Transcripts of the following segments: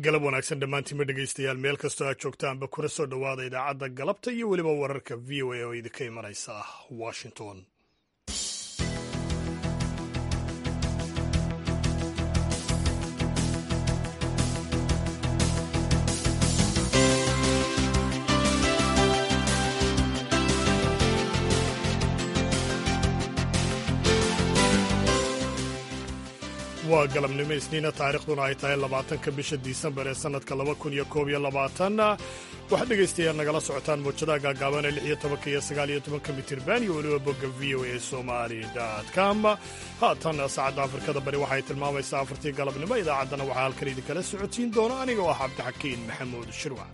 galab wanaagsan dhammaantiinma dhegaystayaal meel kastoo aad joogtaanba kuna soo dhowaada idaacadda galabta iyo weliba wararka v o a oo idinka imanaysa washington waa galabnimo isniina taariikhduna ay tahay labaatanka bisha disembar ee sannadka laba kun iyo koob iyo labaatan waxaad dhegaystayaal nagala socotaan muujadaha gaagaaban ee lix iyo tobanka iyo sagaal iyo tobanka mitirban iyo weliba bogga v o a somali com haatan saacadda afrikada bari waxay tilmaamaysaa afartii galabnimo idaacaddana waxaa halkan idinkala socotiin doona aniga oo ah cabdixakiin maxamuud shirwac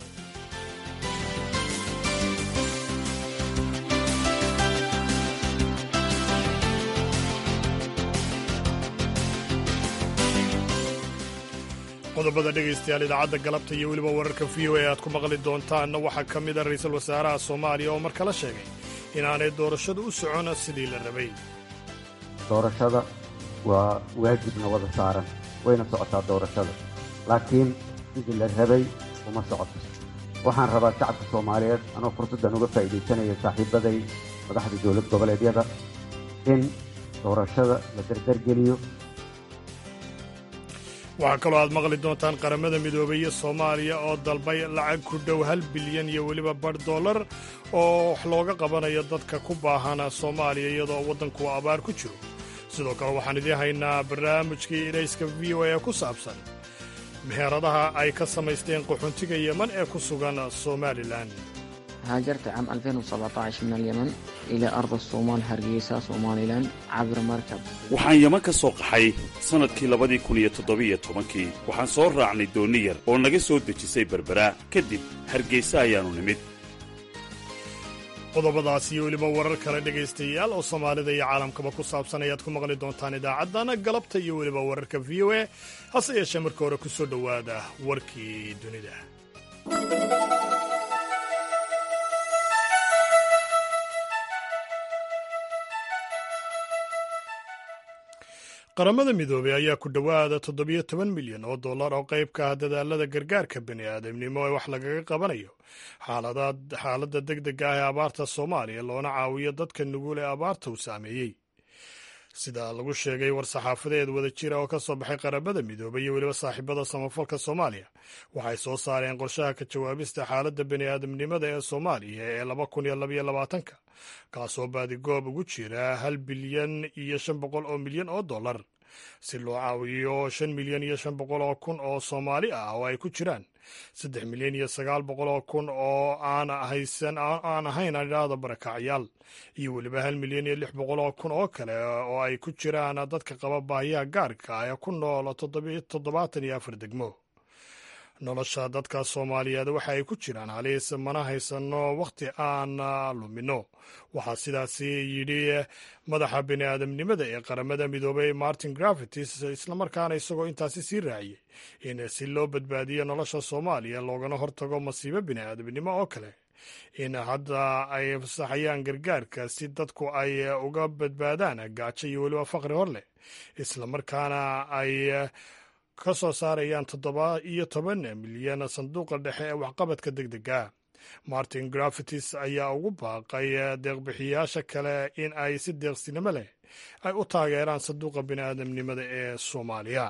qodobada dhegaystayaal idaacadda galabta iyo weliba wararka v o a aad ku maqli doontaanna waxaa ka mid a ra'iisul wasaaraha soomaaliya oo mar kala sheegay inaanay doorashadu u socon sidii la rabay doorashada waa waajibna wada saaran wayna socotaa doorashada laakiin sidii la rabay uma socoto waxaan rabaa shacabka soomaaliyeed anoo fursaddan uga faa'iidaysanaya saaxiibaday madaxda dowlad goboleedyada in doorashada la dardargeliyo waxaa kaloo aad maqli doontaan qaramada midoobay iyo soomaaliya oo dalbay lacag ku dhow hal bilyan iyo weliba bar dollar oo wax looga qabanayo dadka ku baahan soomaaliya iyadoo waddanku abaar ku jiro sidoo kale waxaan idiin haynaa barnaamijkii idhayska v o a ku saabsan meheradaha ay ka samaysteen qaxoontiga yeman ee ku sugan somalilan هاجرت عام 2017 من اليمن إلى أرض الصومال هرقيسة somalilan cabir markab waxaan yeman ka soo qaxay sannadkii labadii kun iyo toddobiyo tobankii waxaan soo raacnay doonni yar oo naga soo dejisay berbera kadib hargeysa ayaannu nimid qodobadaas iyo weliba warar kale dhegaystayaal oo soomaalida iyo caalamkaba ku saabsan ayaad ku maqli doontaan idaacaddana galabta iyo weliba wararka v o a hase yeeshee marka hore ku soo dhowaada warkii dunida qaramada midoobey ayaa ku dhowaada toddobiyo toban milyan oo dollar oo qayb ka ah dadaalada gargaarka bani aadamnimo ee wax lagaga qabanayo xaaladda deg dega ah ee abaarta soomaaliya loona caawiyo dadka nugul ee abaarta uu saameeyey sida lagu sheegay war-saxaafadeed wada jira oo ka soo baxay qaramada midoobey iyo weliba saaxiibada samafalka soomaaliya waxay soo saareen qorshaha ka jawaabista xaaladda bani aadamnimada ee soomaaliya ee laba kun iyo labaiyo labaatanka kaasoo baadigoob ugu jira hal bilyan iyo shan boqol oo milyan oo dollar si loo caawiyo shan milyan iyo shan boqol oo kun oo soomaali ah oo ay ku jiraan saddex milyan iyo sagaal boqol oo kun oo aan haysan aan ahayn adhaada barakacyaal iyo weliba hal milyan iyo lix boqol oo kun oo kale oo ay ku jiraan dadka qaba baahiyaha gaarka ah ee ku nool toddobaatan iyo afar degmo nolosha dadka soomaaliyeed waxa ay ku jiraan halis mana haysano wakhti aan lumino waxaa sidaasi yidhi madaxa bini aadamnimada ee qaramada midoobay martin gravitis islamarkaana isagoo intaasi sii raaciyey in si loo badbaadiyo nolosha soomaaliya loogana hortago masiibo bini aadamnimo oo kale in hadda ay fasaxayaan gargaarka si dadku ay uga badbaadaan gaajo iyo weliba faqri hor leh islamarkaana ay ka soo saarayaan toddoba iyo toban milyan sanduuqa dhexe ee waxqabadka deg dega martin grafitis ayaa ugu baaqay deeqbixiyaasha kale in ay si deeqsinimo leh ay u taageeraan sanduuqa bini'aadamnimada ee soomaaliya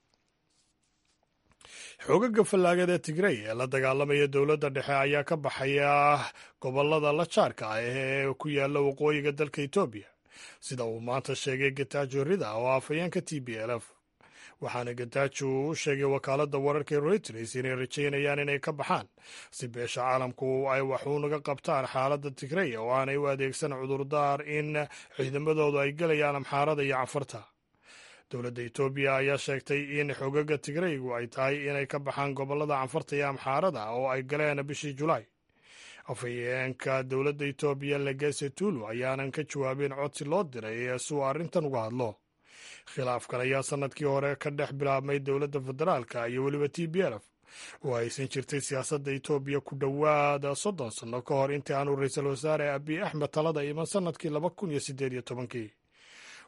xoogaga fallaagada ee tigrey ee la dagaalamaya dowladda dhexe ayaa ka baxaya gobolada la jaarka ah ee ku yaala waqooyiga dalka etoobiya sida uu maanta sheegay getajo rida oo afhayeenka t b l f waxaana gataaju u sheegay wakaaladda wararka reuters inay rajaynayaan inay ka baxaan si beesha caalamku ay waxuunaga qabtaan xaaladda tigrey oo aanay u adeegsan cudurdaar in ciidamadoodu ay gelayaan amxaarada iyo cafarta dowladda etoobiya ayaa sheegtay in xogaga tigreygu ay tahay inay ka baxaan gobolada canfarta iyo amxaarada oo ay galeen bishii julaay afhayeenka dowladda etoobiya legese tulu ayaanan ka jawaabin codsi loo diray si uu arrintan uga hadlo khilaafkan ayaa sannadkii hore ka dhex bilaabmay dowladda federaalka iyo weliba t b lf oo aysan jirtay siyaasadda etoobiya ku dhowaada soddon sanno ka hor intii aanu ra-iisul wasaare abiy axmed talada iman sannadkii laba kun iyo siddeed iyo tobankii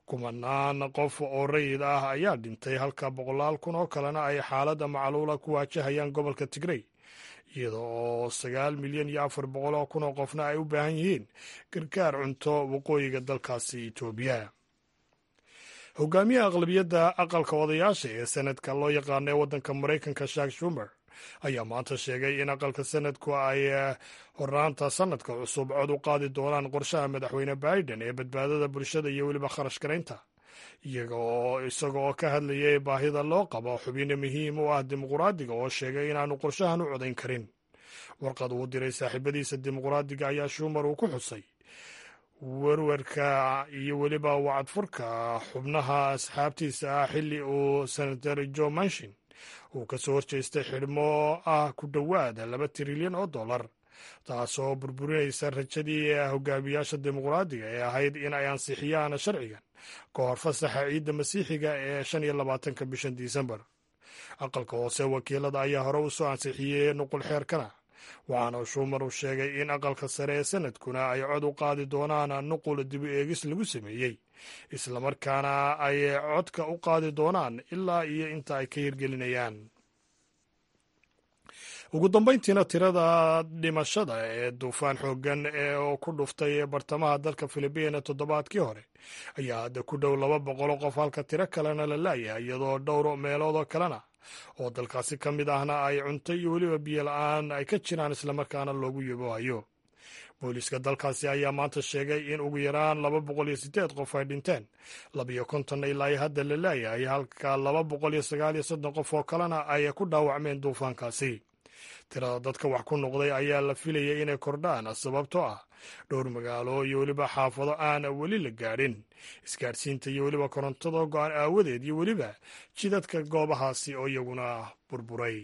kumanaan qof oo rayid ah ayaa dhintay halka boqolaal kun oo kalena ay xaaladda macluula ku waajahayaan gobolka tigrey iyada oo sagaal milyan iyo afar boqol oo kun oo qofna ay u baahan yihiin gargaar cunto waqooyiga dalkaasi etoobiya hogaamiyaha aqlabiyadda aqalka odayaasha ee sanadka loo yaqaano ee waddanka maraykanka shak shumer ayaa maanta sheegay in aqalka sanadku ay horaanta sanadka cusub cod u qaadi doonaan qorshaha madaxweyne biden ee badbaadada bulshada iyo weliba kharash garaynta iyaga oo isaga oo ka hadlayay baahida loo qabo xubino muhiim u ah dimuquraadiga oo sheegay inaanu qorshahan u codayn karin warqad uu diray saaxiibadiisa dimuquraadiga ayaa shumer uu ku xusay werwerka iyo weliba wacadfurka xubnaha asxaabtiisa ah xilli uu senator jo manshin uu ka soo horjeestay xidhmo ah ku dhowaada laba trilyan oo dollar taasoo burburinaysa rajadii hogaamiyaasha dimuqraadiga ee ahayd in ay ansixiyaan sharcigan ka hor fasaxa ciidda masiixiga ee shan iyo labaatanka bishan disembar aqalka hoose wakiilada ayaa hore u soo ansixiyey nuqul xeerkana waxaana shumar uu sheegay in aqalka sare ee sanadkuna ay cod u qaadi doonaan nuqul dibu eegis lagu sameeyey islamarkaana ay codka u qaadi doonaan ilaa iyo inta ay ka hirgelinayaan ugu dambayntiina tirada dhimashada ee duufaan xooggan ee oo ku dhuftay bartamaha dalka filibiina toddobaadkii hore ayaa hadda ku dhow laba boqoloo qof halka tiro kalena la laayahay iyadoo dhowr meeloodoo kalena oo dalkaasi ka mid ahna ay cunto iyo weliba biyo la-aan ay ka jiraan islamarkaana loogu yaboohayo booliiska dalkaasi ayaa maanta sheegay in ugu yaraan laba boqol iyo siddeed qof ay dhinteen labiyo kontonna ilaa iyo hadda la laayahay halka laba boqol iyo sagaal iyo soddon qof oo kalena ay ku dhaawacmeen duufaankaasi tirada dadka wax ku noqday ayaa la filayay inay kordhaan sababtoo ah dhowr magaalo iyo weliba xaafado aan weli la gaadhin isgaadhsiinta iyo weliba korontada go-aan aawadeed iyo weliba jidadka goobahaasi oo iyaguna burburay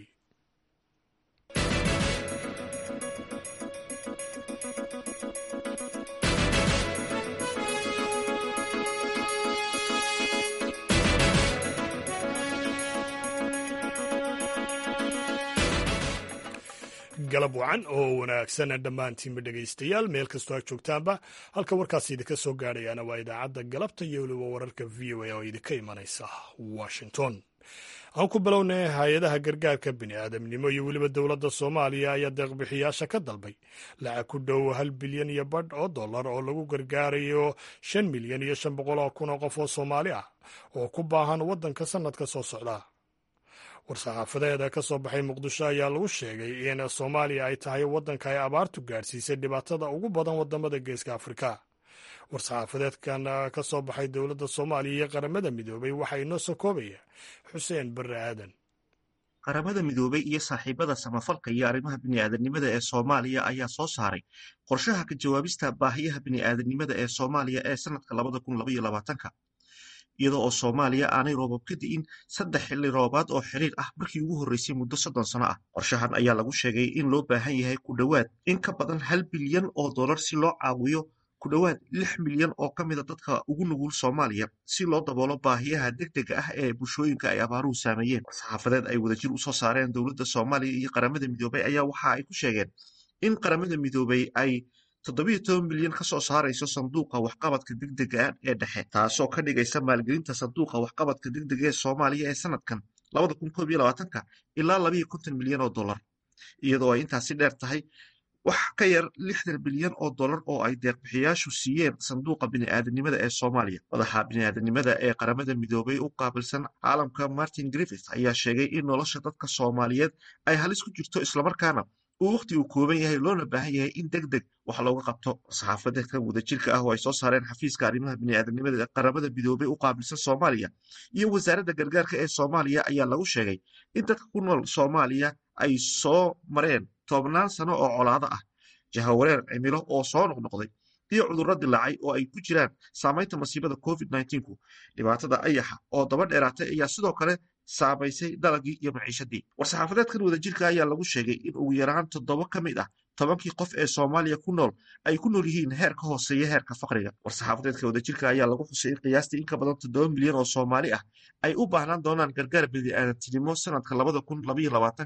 galab wacan oo wanaagsan dhammaantiinba dhegaystayaal meel kastoo aad joogtaanba halka warkaas idinka soo gaadhayaana waa idaacadda galabta iyo weliba wararka v o a oo idinka imanaysa washington aan ku bilownay hay-adaha gargaarka bini aadamnimo iyo weliba dowladda soomaaliya ayaa deeqbixiyaasha ka dalbay lacag ku dhow hal bilyan iyo badh oo dollar oo lagu gargaarayo shan milyan iyo shan boqol oo kun oo qof oo soomaali ah oo ku baahan waddanka sannadka soo socda war-saxaafadeeda ka soo baxay muqdisho ayaa lagu sheegay in soomaaliya ay tahay waddanka ay abaartu gaadhsiisay dhibaatada ugu badan waddamada geeska afrika war-saxaafadeedkan ka soo baxay dowladda soomaaliya iyo qaramada midoobay waxaa inoo soo koobaya xuseen barre aadan qaramada midoobay iyo saaxiibada samafalka iyo arrimaha bini'aadanimada ee soomaaliya ayaa soo saaray qorshaha ka jawaabista baahiyaha bini'aadanimada ee soomaaliya ee sannadka labada kun labaiyo labaatanka iyadoo oo soomaaliya aanay roobab ka di'in saddex xilli roobaad oo xiriir ah markii ugu horreysay muddo soddon sano ah qorshahan ayaa lagu sheegay in loo baahan yahay ku dhowaad in ka badan hal bilyan oo dollar si loo caawiyo ku dhowaad lix milyan oo ka mida dadka ugu nugul soomaaliya si loo daboolo baahiyaha degdega ah ee bulshooyinka ay abaaruhu saameeyeen saxaafadeed ay wadajir u soo saareen dowladda soomaaliya iyo qaramada midoobay ayaa waxa ay ku sheegeen in qaramada midoobay ay toddobiyo toban milyan ka soo saarayso sanduuqa waxqabadka degdega ee dhexe taasoo ka dhigaysa maalgelinta sanduuqa waxqabadka degdega ee soomaaliya ee sanadkan labada kun koob iyo labaatanka ilaa labayo konton milyan oo dollar iyadoo ay intaasi dheer tahay wax ka yar lixdan bilyan oo dollar oo ay deeqbixiyaashu siiyeen sanduuqa bini'aadanimada ee soomaaliya madaxa bini'aadanimada ee qaramada midoobay u qaabilsan caalamka martin griffith ayaa sheegay in nolosha dadka soomaaliyeed ay halis ku jirto islamarkaana uu wakhti uu kooban yahay loona baahan yahay in deg deg wax looga qabto saxaafadeedkan wadajirka ah oo ay soo saareen xafiiska arrimaha bini'aadanimada ee qaramada midoobay u qaabilsan soomaaliya iyo wasaaradda gargaarka ee soomaaliya ayaa lagu sheegay in dadka ku nool soomaaliya ay soo mareen toobnaan sano oo colaado ah jahawareer cimilo oo soo noqnoqday iyo cudurro dilaacay oo ay ku jiraan saamaynta masiibada covid nku dhibaatada ayaxa oo daba dheeraatay ayaa sidoo kale saamaysay dalagii iyo maciishadii war-saxaafadeedkan wadajirka ayaa lagu sheegay in ugu yaraan toddoba ka mid ah tobankii qof ee soomaaliya ku nool ay ku nool yihiin heer ka hooseeya heerka faqriga war-saxaafadeedka wadajirka ayaa lagu xusay in qiyaastii in ka badan toddoba milyan oo soomaali ah ay u baahnaan doonaan gargaar bini'aadantinimo sanadka labada kun labaiyo labaatanka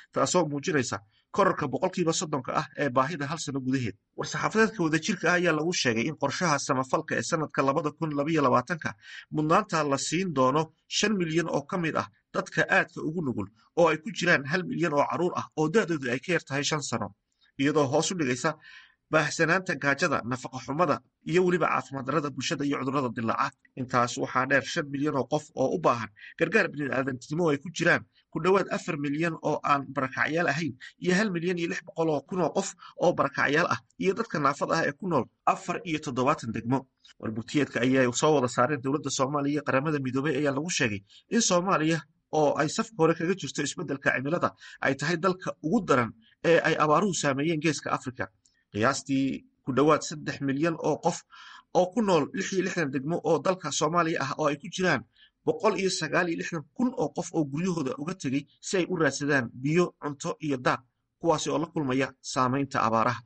taasoo muujinaysa korarka boqolkiiba soddonka ah ee baahida hal sano gudaheed war-saxaafadeedka wadajirka ah ayaa lagu sheegay in qorshaha samafalka ee sanadka labada kun labaiyo labaatanka mudnaanta la siin doono shan milyan oo ka mid ah dadka aadka ugu nugul oo ay ku jiraan hal milyan oo carruur ah oo da-doodu ay ka yar tahay shan sano iyadoo hoos u dhigaysa baahsanaanta gaajada nafaqa xumada iyo weliba caafimaad darrada bulshada iyo cudurrada dilaaca intaas waxaa dheer shan milyan oo qof oo u baahan gargaar bini'aadantinimo ay ku jiraan ku dhowaad afar milyan oo aan barakacyaal ahayn iyo hal milyan iyo lix boqol oo kun oo qof oo barakacyaal ah iyo dadka naafada ah ee ku nool afar iyo toddobaatan degmo warbugtiyeedka ayaa soo wada saareen dowladda soomaaliya iyo qaramada midoobey ayaa lagu sheegay in soomaaliya oo ay safka hore kaga jirto isbeddelka cimilada ay tahay dalka ugu daran ee ay abaaruhu saameeyeen geeska afrika qiyaastii ku dhowaad saddex milyan oo qof oo ku nool lix iyo lixdan degmo oo dalka soomaaliya ah oo ay ku jiraan boqol iyo sagaal iyo lixdan kun oo qof oo guryahooda uga tegey si ay u raadsadaan biyo cunto iyo daaq kuwaasi oo la kulmaya saamaynta abaaraha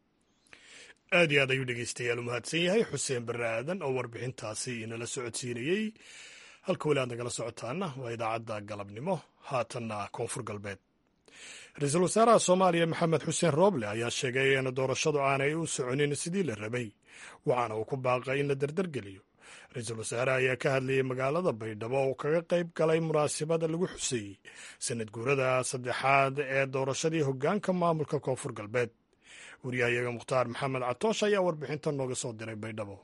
aad iyo aad ayuu dhegeystayaal u mahadsan yahay xuseen barre aadan oo warbixintaasi inala socodsiinayey halka weli aad nagala socotaana waa idaacadda galabnimo haatanna koonfur galbeed ra-iisul wasaaraha soomaaliya maxamed xuseen rooble ayaa sheegay in doorashadu aanay u soconin sidii la rabay waxaana uu ku baaqay in la dardargeliyo ra-iisul wasaare ayaa ka hadlayay magaalada baydhabo oo kaga qayb galay munaasabada lagu xuseeyey sanad guurada saddexaad ee doorashadii hoggaanka maamulka koonfur galbeed wariyahayaga mukhtaar maxamed catoosh ayaa warbixinta nooga soo diray baydhabo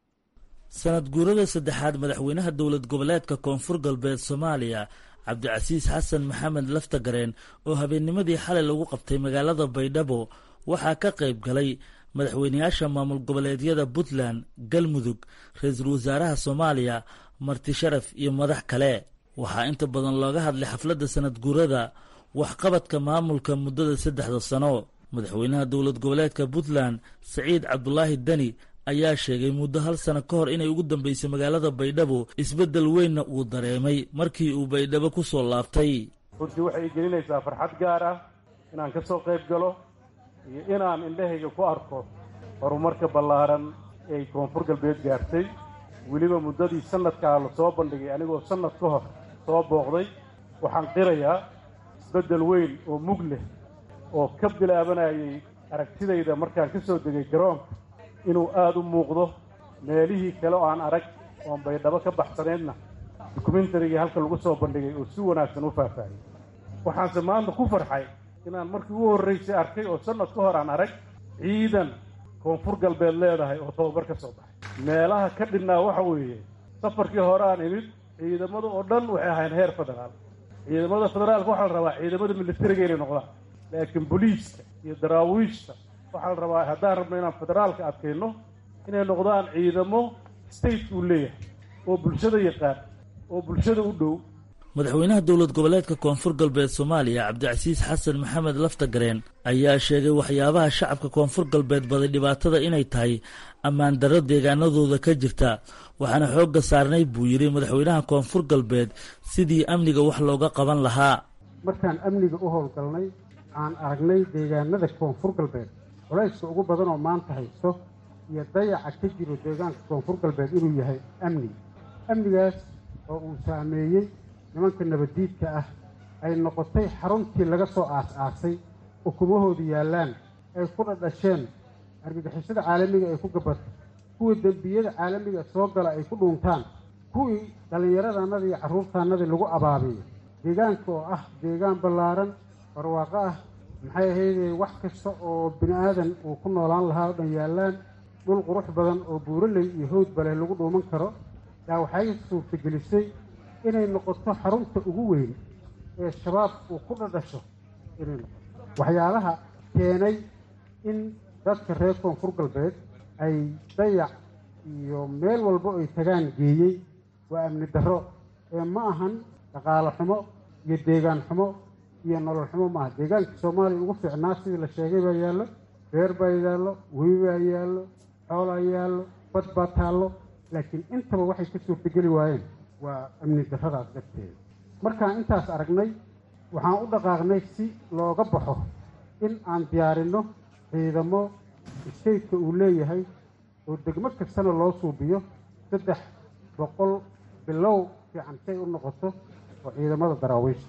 sanad guurada saddexaad madaxweynaha dowlad goboleedka koonfur galbeed soomaaliya cabdicasiis xasan maxamed laftagareen oo habeennimadii xalay lagu qabtay magaalada baydhabo waxaa ka qayb galay madaxweynayaasha maamul goboleedyada puntland galmudug ra-iisul wasaaraha soomaaliya marti sharaf iyo madax kale waxaa inta badan looga hadlay xafladda sanad guurada waxqabadka maamulka muddada saddexda sano madaxweynaha dowlad goboleedka puntland saciid cabdulaahi deni ayaa sheegay muddo hal sano ka hor inay ugu dambeysay magaalada baydhabo isbeddel weynna uu dareemay markii uu baydhabo ku soo laabtay runtii waxay gelinaysaa farxad gaar ah inaan ka soo qayb galo iyo inaan indhahayga ku arko horumarka ballaaran ee ay koonfur galbeed gaartay weliba muddadii sannadkaa la soo bandhigay anigoo sannad ka hor soo booqday waxaan qirayaa isbeddel weyn oo mug leh oo ka bilaabanayay aragtidayda markaan ka soo degay garoonka inuu aada u muuqdo meelihii kale oo aan arag oon baydhabo ka baxsanaydna dokumentarigii halka lagu soo bandhigay oo si wanaagsan u faahfaahiyey waxaanse maanta ku farxay inaan markii ugu horraysay arkay oo sannad ka hor aan arag ciidan koonfur galbeed leedahay oo tababar ka soo baxay meelaha ka dhinnaa waxa weeye safarkii hore aan imid ciidamada oo dhan waxay ahayn heer federaal ciidamada federaalka waxaa la rabaa ciidamada militariga inay noqdaan laakiin boliiska iyo daraawiishta waxaa la rabaa haddaan rabno inaan federaalka adkayno inay noqdaan ciidamo state uu leeyahay oo bulshada yaqaan oo bulshada u dhow madaxweynaha dowlad goboleedka koonfur galbeed soomaaliya cabdicasiis xasan maxamed laftagareen ayaa sheegay waxyaabaha shacabka koonfur galbeed baday dhibaatada inay tahay ammaan darro deegaanadooda ka jirta waxaana xoogga saarnay buu yidhi madaxweynaha koonfur galbeed sidii amniga wax looga qaban lahaa markaan amniga u howlgalnay aan aragnay deegaanada koonfur galbeed culayska ugu badan oo maanta haysto iyo dayaca ka jiro deegaanka koonfur galbeed inuu yahay amni amnigaas oo uu saameeyey nimanka nabaddiidka ah ay noqotay xaruntii laga soo aas-aasay ukumahoodu yaallaan ay ku dhadhasheen argagixisada caalamiga ay ku gabato kuwii dembiyada caalamiga soo gala ay ku dhuuntaan kuwii dhallinyaradannada iyo carruurtaannadii lagu abaabiyo deegaanka oo ah deegaan ballaaran barwaaqo ah maxay ahaydee wax kasta oo bini aadan uu ku noolaan lahaa oo dhan yaallaan dhul qurux badan oo buuraley iyo howdbale lagu dhuuman karo yaa waxay suurtagelisay inay noqoto xarunta ugu weyn ee shabaab uu ku dhadhasho inay noqoto waxyaalaha keenay in dadka reer koonfur galbeed ay dayac iyo meel walba ay tagaan geeyey waa amni darro ee ma ahan dhaqaalo xumo iyo deegaan xumo iyo nolol xumo maaha deegaanka soomaaliya ugu fiicnaa sidii la sheegay baa yaallo beer baa yaallo webi baa yaallo xoolaa yaallo bad baa taallo laakiin intaba waxay ka suurtageli waayeen waa amni darradaas darteeda markaan intaas aragnay waxaan u dhaqaaqnay si looga baxo in aan diyaarinno ciidamo stateka uu leeyahay oo degmo kastana loo suubiyo saddex boqol bilow fiican say u noqoto oo ciidamada daraawiishta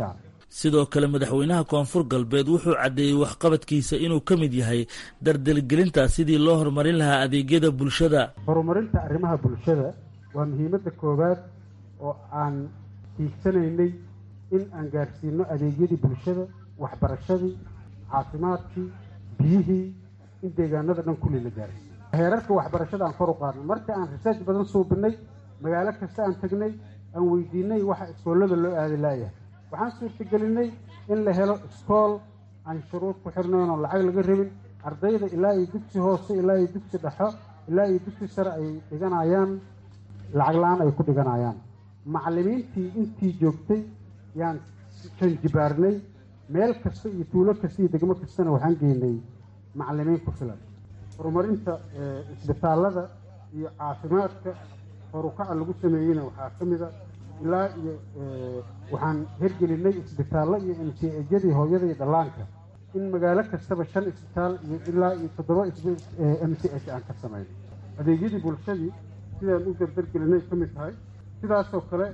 sidoo kale madaxweynaha koonfur galbeed wuxuu caddeeyey waxqabadkiisa inuu ka mid yahay dardelgelinta sidii loo horumarin lahaa adeegyada bulshada horumarinta arrimaha bulshada waa muhiimadda koowaad oo aan tiigsanaynay in aan gaarsiino adeegyadii bulshada waxbarashadii caafimaadkii biyihii in deegaanada dhan kulli la gaarsiiyo heerarka waxbarashada aan kor u qaadno marka aan research badan suubinay magaalo kasta aan tegnay aan weydiinay waxa iskoollada loo aadi laayahay waxaan suurtagelinay in la helo iskool aan shuruud ku xirnayn oo lacag laga rabin ardayda ilaa iyo dugsi hoose ilaa iyo dugsi dhexo ilaa iyo dugsi sare ay dhiganayaan lacag la-aan ay ku dhiganayaan macallimiintii intii joogtay yaan janjibaarnay meel kasta iyo tuulo kasta iyo degmo kastana waxaan geynay macallimiin ku filan horumarinta isbitaallada iyo caafimaadka horukaca lagu sameeyeyna waxaa ka mid a ilaa iyo waxaan hirgelinay isbitaallo iyo mcejyadii hooyada iyo dhallaanka in magaalo kastaba shan isbitaal iyo ilaa iyo toddoba m c h aan ka samayno adeegyadii bulshadii sidaan u dardargelinay ka mid tahay sidaasoo kale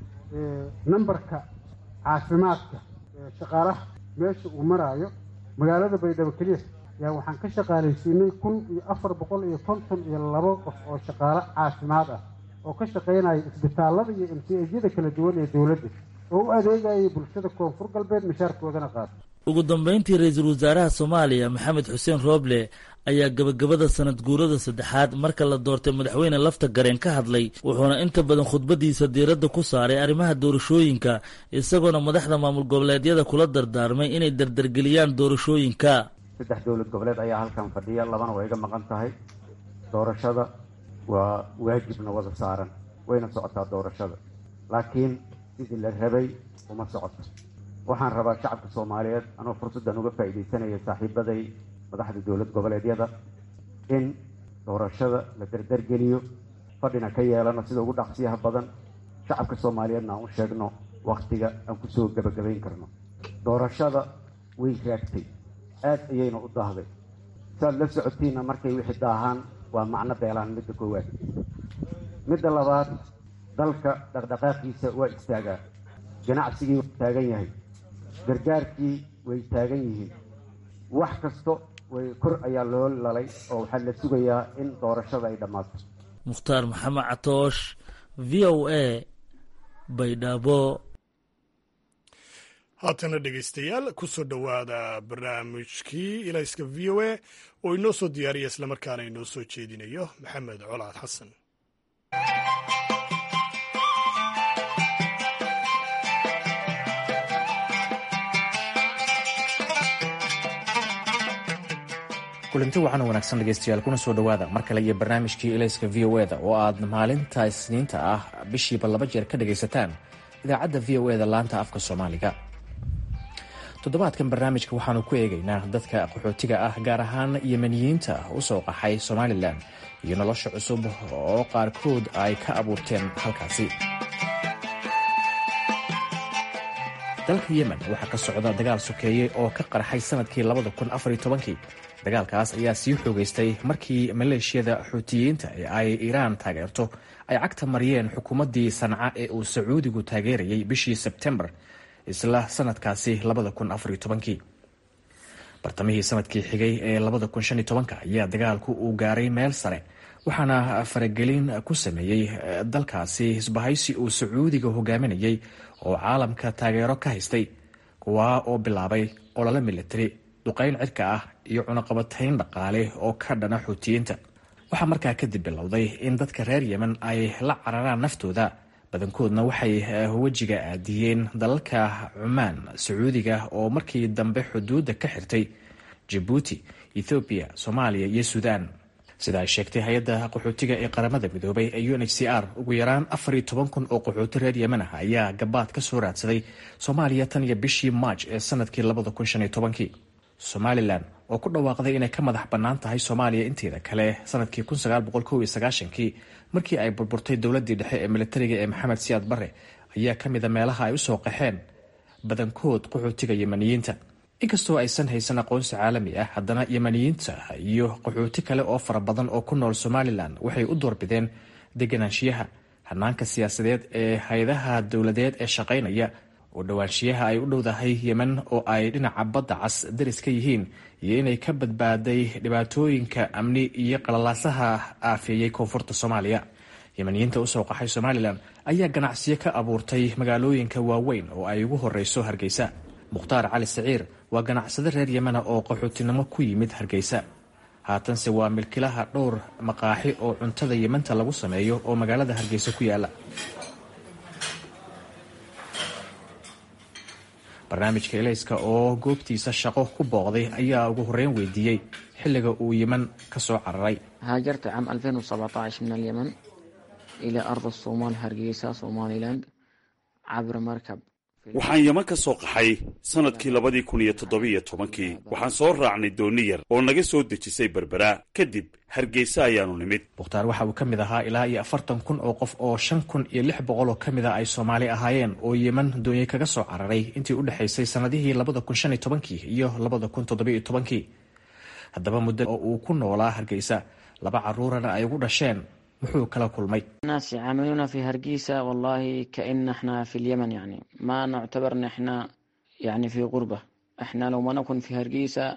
nambarka caafimaadka shaqaalaha meesha uu maraayo magaalada baydhabo keliya yaa waxaan ka shaqaalaysiinay kun iyo afar boqol iyo konton iyo labo qof oo shaqaalo caafimaad ah oo ka shaqaynaya isbitaallada iyo mcejyada kala duwan ee dowladda oo u adeegayay bulshada koonfur galbeed mishaarkoodana qaata ugu dambeyntii ra-iisul wasaaraha soomaaliya maxamed xuseen rooble ayaa gabagabada sanad guurada saddexaad marka la doortay madaxweyne lafta gareen ka hadlay wuxuuna inta badan khudbadiisa diiradda ku saaray arrimaha doorashooyinka isagoona madaxda maamul goboleedyada kula dardaarmay inay dardargeliyaan doorashooyinka saddex dowlad goboleed ayaa halkan fadhiya labana waa iga maqan tahay doorashada waa waajibna wada saaran wayna socotaa doorashada laakiin sidii la rabay uma socoto waxaan rabaa shacabka soomaaliyeed anoo fursaddan uga faa'iidaysanaya saaxiibaday madaxda dowlad goboleedyada in doorashada la dardargeliyo fadhina ka yeelano sida ugu dhaqsiyaha badan shacabka soomaaliyeedna aan u sheegno wakhtiga aan kusoo gebagabayn karno doorashada way raagtay aada ayayna u daahday saad la socotiinna markay wixii daahaan waa macno beelaan midda koowaad midda labaad dalka dhaqdhaqaaqiisa waa istaagaa ganacsigii waa taagan yahay gargaarkii way taagan yihiin wax kasto way kor ayaa loo lalay oo waxaa la sugayaa in doorashada ay dhammaato mukhtaar maxamed catoosh v o a baydhabo haatana dhegaystayaal kusoo dhowaada barnaamijkii ilayska v o a oo inoo soo diyaariya islamarkaana inoo soo jeedinayo maxamed colaad xasan kulanti waxaana wanaagsan dhegeystayaal kuna soo dhowaada mar kale iyo barnaamijkii ilayska v o eda oo aad maalinta isniinta ah bishiiba laba jeer ka dhagaysataan idaacadda v o eda laanta afka soomaaliga toddobaadkan barnaamijka waxaanu ku eegaynaa dadka qaxootiga ah gaar ahaan yemaniyiinta usoo qaxay somalilan iyo nolosha cusub oo qaarkood ay ka abuurteen halkaasi dalka yemen waxaa ka socda dagaal sokeeye oo ka qarxay sanadkii kii dagaalkaas ayaa sii xoogeystay markii maleeshiyada xuutiyiinta ee ay iiraan taageerto ay cagta mariyeen xukuumaddii sanca ee uu sacuudigu taageerayay bishii sebtembar isla sanadkaasi bartamihii sanadkii xigay ee ayaa dagaalku uu gaaray meel sare waxaana faragelin ku sameeyey dalkaasi isbahaysi uu sacuudiga hogaaminayay oo caalamka taageero ka haystay kuwaa oo bilaabay olole militari duqayn cirka ah iyo cunaqabatayn dhaqaale oo ka dhana xuutiyiinta waxaa markaa kadib bilowday in dadka reer yemen ay la cararaan naftooda badankoodna waxay wejiga aadiyeen dalalka cumaan sacuudiga oo markii dambe xuduudda ka xirtay jabuuti ethoobiya soomaaliya iyo suudaan sida ay sheegtay hay-adda qaxootiga ee qaramada midoobay ee u n h c r ugu yaraan afar iyo toban kun oo qaxooti reer yemen ah ayaa gabaad ka soo raadsaday soomaaliya tan iyo bishii maaj ee sanadkii labada kun shan iyo tobankii somalilan oo ku dhawaaqday inay ka madax bannaan tahay soomaaliya inteeda kale sanadkii kii markii ay burburtay dowladii dhexe ee militariga ee maxamed siyaad bare ayaa ka mida meelaha ay usoo qaxeen badankood qaxootiga yemaniyiinta inkastoo aysan haysan aqoonsi caalami ah haddana yemaniyiinta iyo qaxooti kale oo fara badan oo ku nool somalilan waxay u doorbideen deganaanshiyaha hanaanka siyaasadeed ee hay-adaha dowladeed ee shaqaynaya oo dhowaanshiyaha ay u dhowdahay yemen oo ay dhinaca badda cas daris ka yihiin iyo inay ka badbaaday dhibaatooyinka amni iyo qalalaasaha aafeeyey koonfurta soomaaliya yemeniyiinta usoo qaxay somalilan ayaa ganacsiyo ka abuurtay magaalooyinka waaweyn oo ay ugu horeyso hargeysa mukhtaar cali saciir waa ganacsade reer yemena oo qaxootinimo ku yimid hargeysa haatanse waa milkilaha dhowr maqaaxi oo cuntada yementa lagu sameeyo oo magaalada hargeysa ku yaala barnaamijka elayska oo goobtiisa shaqo ku booqday ayaa ugu horreyn weydiiyey xilliga uu yemen ka soo cararay هاجرت عام 2017 من اليمن إلى أرض الصومال هرقيسة سوماليلاند عبر مركب waxaan yeman ka soo qaxay sannadkii labadii kun iyo toddobiyo tobankii waxaan soo raacnay dooni yar oo naga soo dejisay berbera kadib hargeysa ayaanu nimid mukhtaar waxa uu ka mid ahaa ilaa iyo afartan kun oo qof oo shan kun iyo lix boqol oo ka mid a ay soomaali ahaayeen oo yemen doonye kaga soo cararay intii u dhexaysay sannadihii labada kun shan iyo tobankii iyo labada kun toddobiyo tobankii haddaba muddo oo uu ku noolaa hargeysa laba caruurana ay ugu dhasheen muxuu kala kulmay الناس يعاملونا في هرقيسة والله كأن احنا في اليمن يعني ما نعتبر ان احنا يعني في غربة احنا لو ما نكون في هرقيسة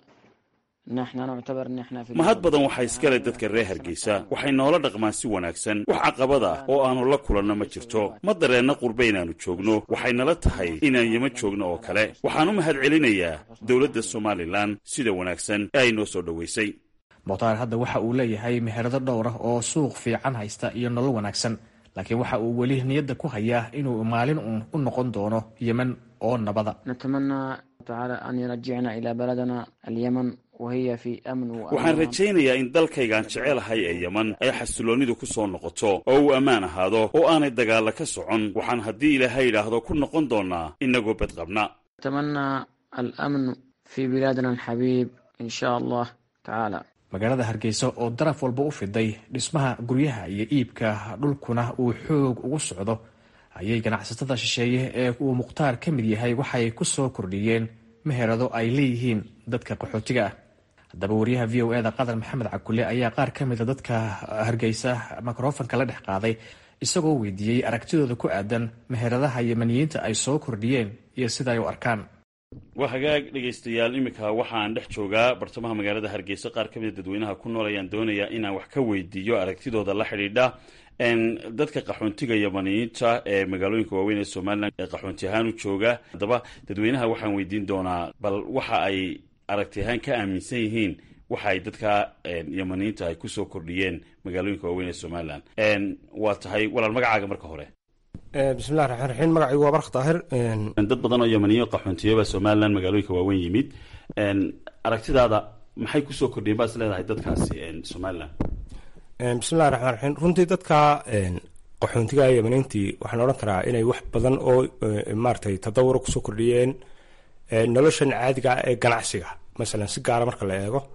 نحن نعتبر ان احنا في mahad badan waxaa iskale dadka reer hargeysa waxay noola dhaqmaan si wanaagsan wax caqabad ah oo aanu la kulanno ma jirto ma dareenna qurbe inaannu joogno waxay nala tahay inaan yeman joogno oo kale waxaan u mahad celinayaa dowladda somalilan sida wanaagsan ee ay noo soo dhoweysay mukhtaar hadda waxa uu leeyahay meherado dhowr ah oo suuq fiican haysta iyo nolol wanaagsan laakiin waxa uu weli niyadda ku hayaa inuu maalin uun u noqon doono yemen oo nabada نتمنى تعالى أن يرجعنا إلى بلدنا اليمن وهي في أمن waxaan وأمان rajaynayaa in dalkaygaan jecelahay ee yeman ay xasiloonnidu ku soo noqoto oo uu ammaan ahaado oo aanay dagaalla ka socon waxaan haddii ilaahay idhaahdo ku noqon doonnaa innagoo badqabna نتمنى الأمن في بلادنا الحبيب إن شاء الله تعالى magaalada hargeysa oo daraf walba u fiday dhismaha guryaha iyo iibka dhulkuna uu xoog ugu socdo ayay ganacsatada shisheeye ee uu mukhtaar ka mid yahay waxay ku soo kordhiyeen meherado ay leeyihiin dadka qaxootiga ah haddaba wariyaha v o eda qatar maxamed cakule ayaa qaar ka mida dadka hargeysa mikrofonka la dhex qaaday isagoo weydiiyey aragtidooda ku aadan meheradaha yemaniyiinta ay soo kordhiyeen iyo sida ay u arkaan waa hagaag dhegaystayaal iminka waxaan dhex joogaa bartamaha magaalada hargeysa qaar ka mida dadweynaha ku nool ayaan doonayaa inaan wax ka weydiiyo aragtidooda la xidhiidha n dadka qaxoontiga yamaniyiinta ee magaalooyinka waaweyn ee somalilan ee qaxoonti ahaan u jooga haddaba dadweynaha waxaan weydiin doonaa bal waxa ay aragti ahaan ka aaminsan yihiin waxa ay dadka yamaniyiinta ay kusoo kordhiyeen magaalooyinka waaweyn ee somalilan waa tahay walaal magacaaga marka hore bismillahi raxmaan raxiim magacaygu waa bark daahir dad badan oo yamaniyo qaxoontiyoba somalilan magaalooyinka waaweyn yimid aragtidaada maxay kusoo kordhiyeen baad is leedahay dadkaasi somalilan bismillahi raxmaan raxiim runtii dadka qaxoontiga yamaniintii waxaan odhan karaa inay wax badan oo maaratay tadawuro kusoo kordhiyeen noloshan caadiga ah ee ganacsiga masalan si gaara marka la eego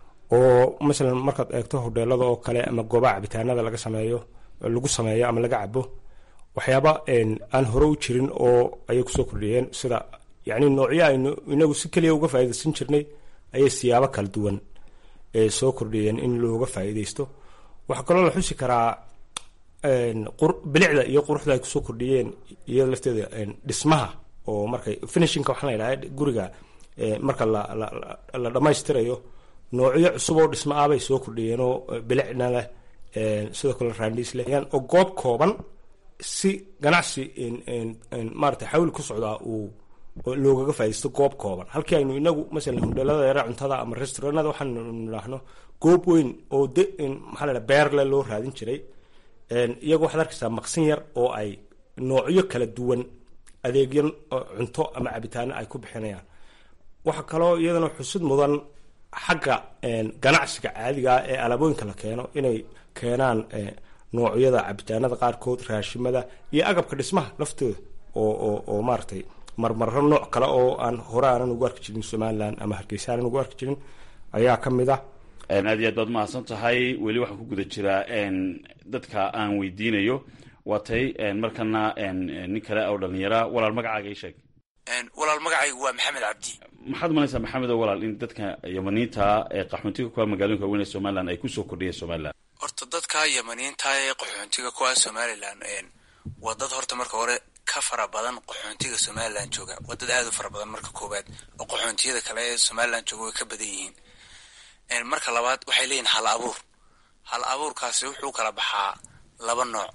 oo masalan markaad eegto hodheelada oo kale ama goobaha cabitaanada laga sameeyo lagu sameeyo ama laga cabo waxyaaba aan hore u jirin oo ayay kusoo kordhiyeen sida yani noocyo aynu inagu si keliya uga faaidaysan jirnay ayay siyaabo kala duwan soo kordhiyeen in looga faa'iidaysto waxaa kaloo la xusi karaa bilicda iyo quruxda ay kusoo kordhiyeen iyada lafteeda dhismaha oo markay finishinka waxaa la yidhaha guriga marka la dhammaystirayo noocyo cusub oo dhismo ah bay soo kordhiyeen oo bilicna leh sidoo kale raandhiis leh oo goob kooban si ganacsi maarata xawli ku socdaa uu loogaga faa'idaysto goob kooban halkii aynu inagu masalan hodheelada yara cuntada ama restauranada waxaanu nidhaahno goob weyn oo de maxaa la dhaha beerle loo raadin jiray iyagu waxaad arkaysaa maqsin yar oo ay noocyo kala duwan adeegyo cunto ama cabitaano ay ku bixinayaan waxaa kaloo iyadana xusud mudan xagga ganacsiga caadigaa ee alaabooyinka la keeno inay keenaan noocyada cabitaanada qaarkood raashimada iyo agabka dhismaha laftooda oo oo oo maaratay marmarro nooc kale oo aan hore aanan ugu arki jirin somalilan ama hargeysa aanan ugu arki jirin ayaa ka mid ah aad iyo aad baad mahadsan tahay weli waxaan ku guda jiraa dadka aan weydiinayo waa tay markana nin kale oo dhalinyara walaal magacaaga ii sheeg walaal magacaygu waa maxamed cabdi maxaad umalaysaa maxamed oo walaal in dadka yamaniinta ee qaxoontiga kuwa magaalooyinka waaweyn ee somalilan ay kusoo kordhiyeen somalilan horta dadka yamaniinta ee qaxoontiga kuwa somalilan waa dad horta marka hore ka fara badan qaxoontiga somalilan jooga waa dad aad u fara badan marka koowaad oo qaxoontiyada kale ee somalilan jooga way ka badan yihiin marka labaad waxay leeyihin hal abuur hal abuurkaasi wuxuu kala baxaa laba nooc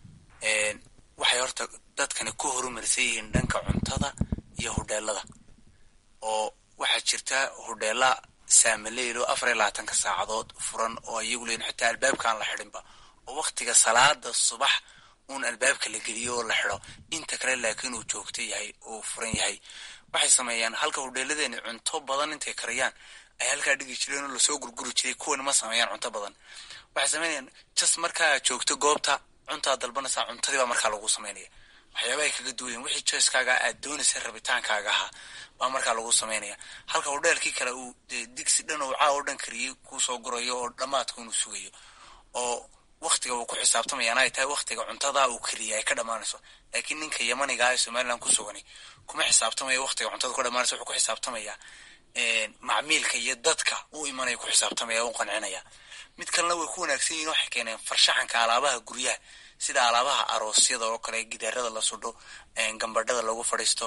waxay horta dadkani ku horumarsan yihiin dhanka cuntada iyo hudheelada oo waxaa jirta hudheela saamaleylo afar iyo labaatanka saacadood furan oo iyagu leeyihin xitaa albaabkaan la xidhinba oo waktiga salaada subax uun albaabka la geliyo oo la xidho inta kale laakiin uu joogto yahay oo furan yahay waxay sameeyaan halka hudheeladeeni cunto badan intay kariyaan ay halkaa dhigi jireen oo lasoo gurguri jiray kuwani ma sameeyaan cunto badan waxay sameynayaan jas markaa joogto goobta cuntaa dalbanaysaa cuntadii baa markaa lagu sameynaya waxyaaba ay kaga duwayen wixii joyskaaga aad doonaysa rabitaankaaga ahaa baa markaa lagu sameynaya halka hudheelkii kale uu dee digsi dhan oo caa oo dhan kariyey kuusoo gurayo oo dhammaadka inuu sugayo oo waktiga uu ku xisaabtamayaan ay tahay waktiga cuntada uu kariya ay ka dhammaanayso laakiin ninka yamaniga ee somalilan ku sugani kuma xisaabtamayo waktiga cuntada ku dhammaanayso wuxuu ku xisaabtamayaa macmiilka iyo dadka u imanaya ku xisaabtamaya u qancinaya mid kalena way ku wanaagsan yihin waxay keeneen farshaxanka alaabaha guryaha sida alaabaha aroosyada oo kale gidaarada la sudho gambadhada lagu fadhiisto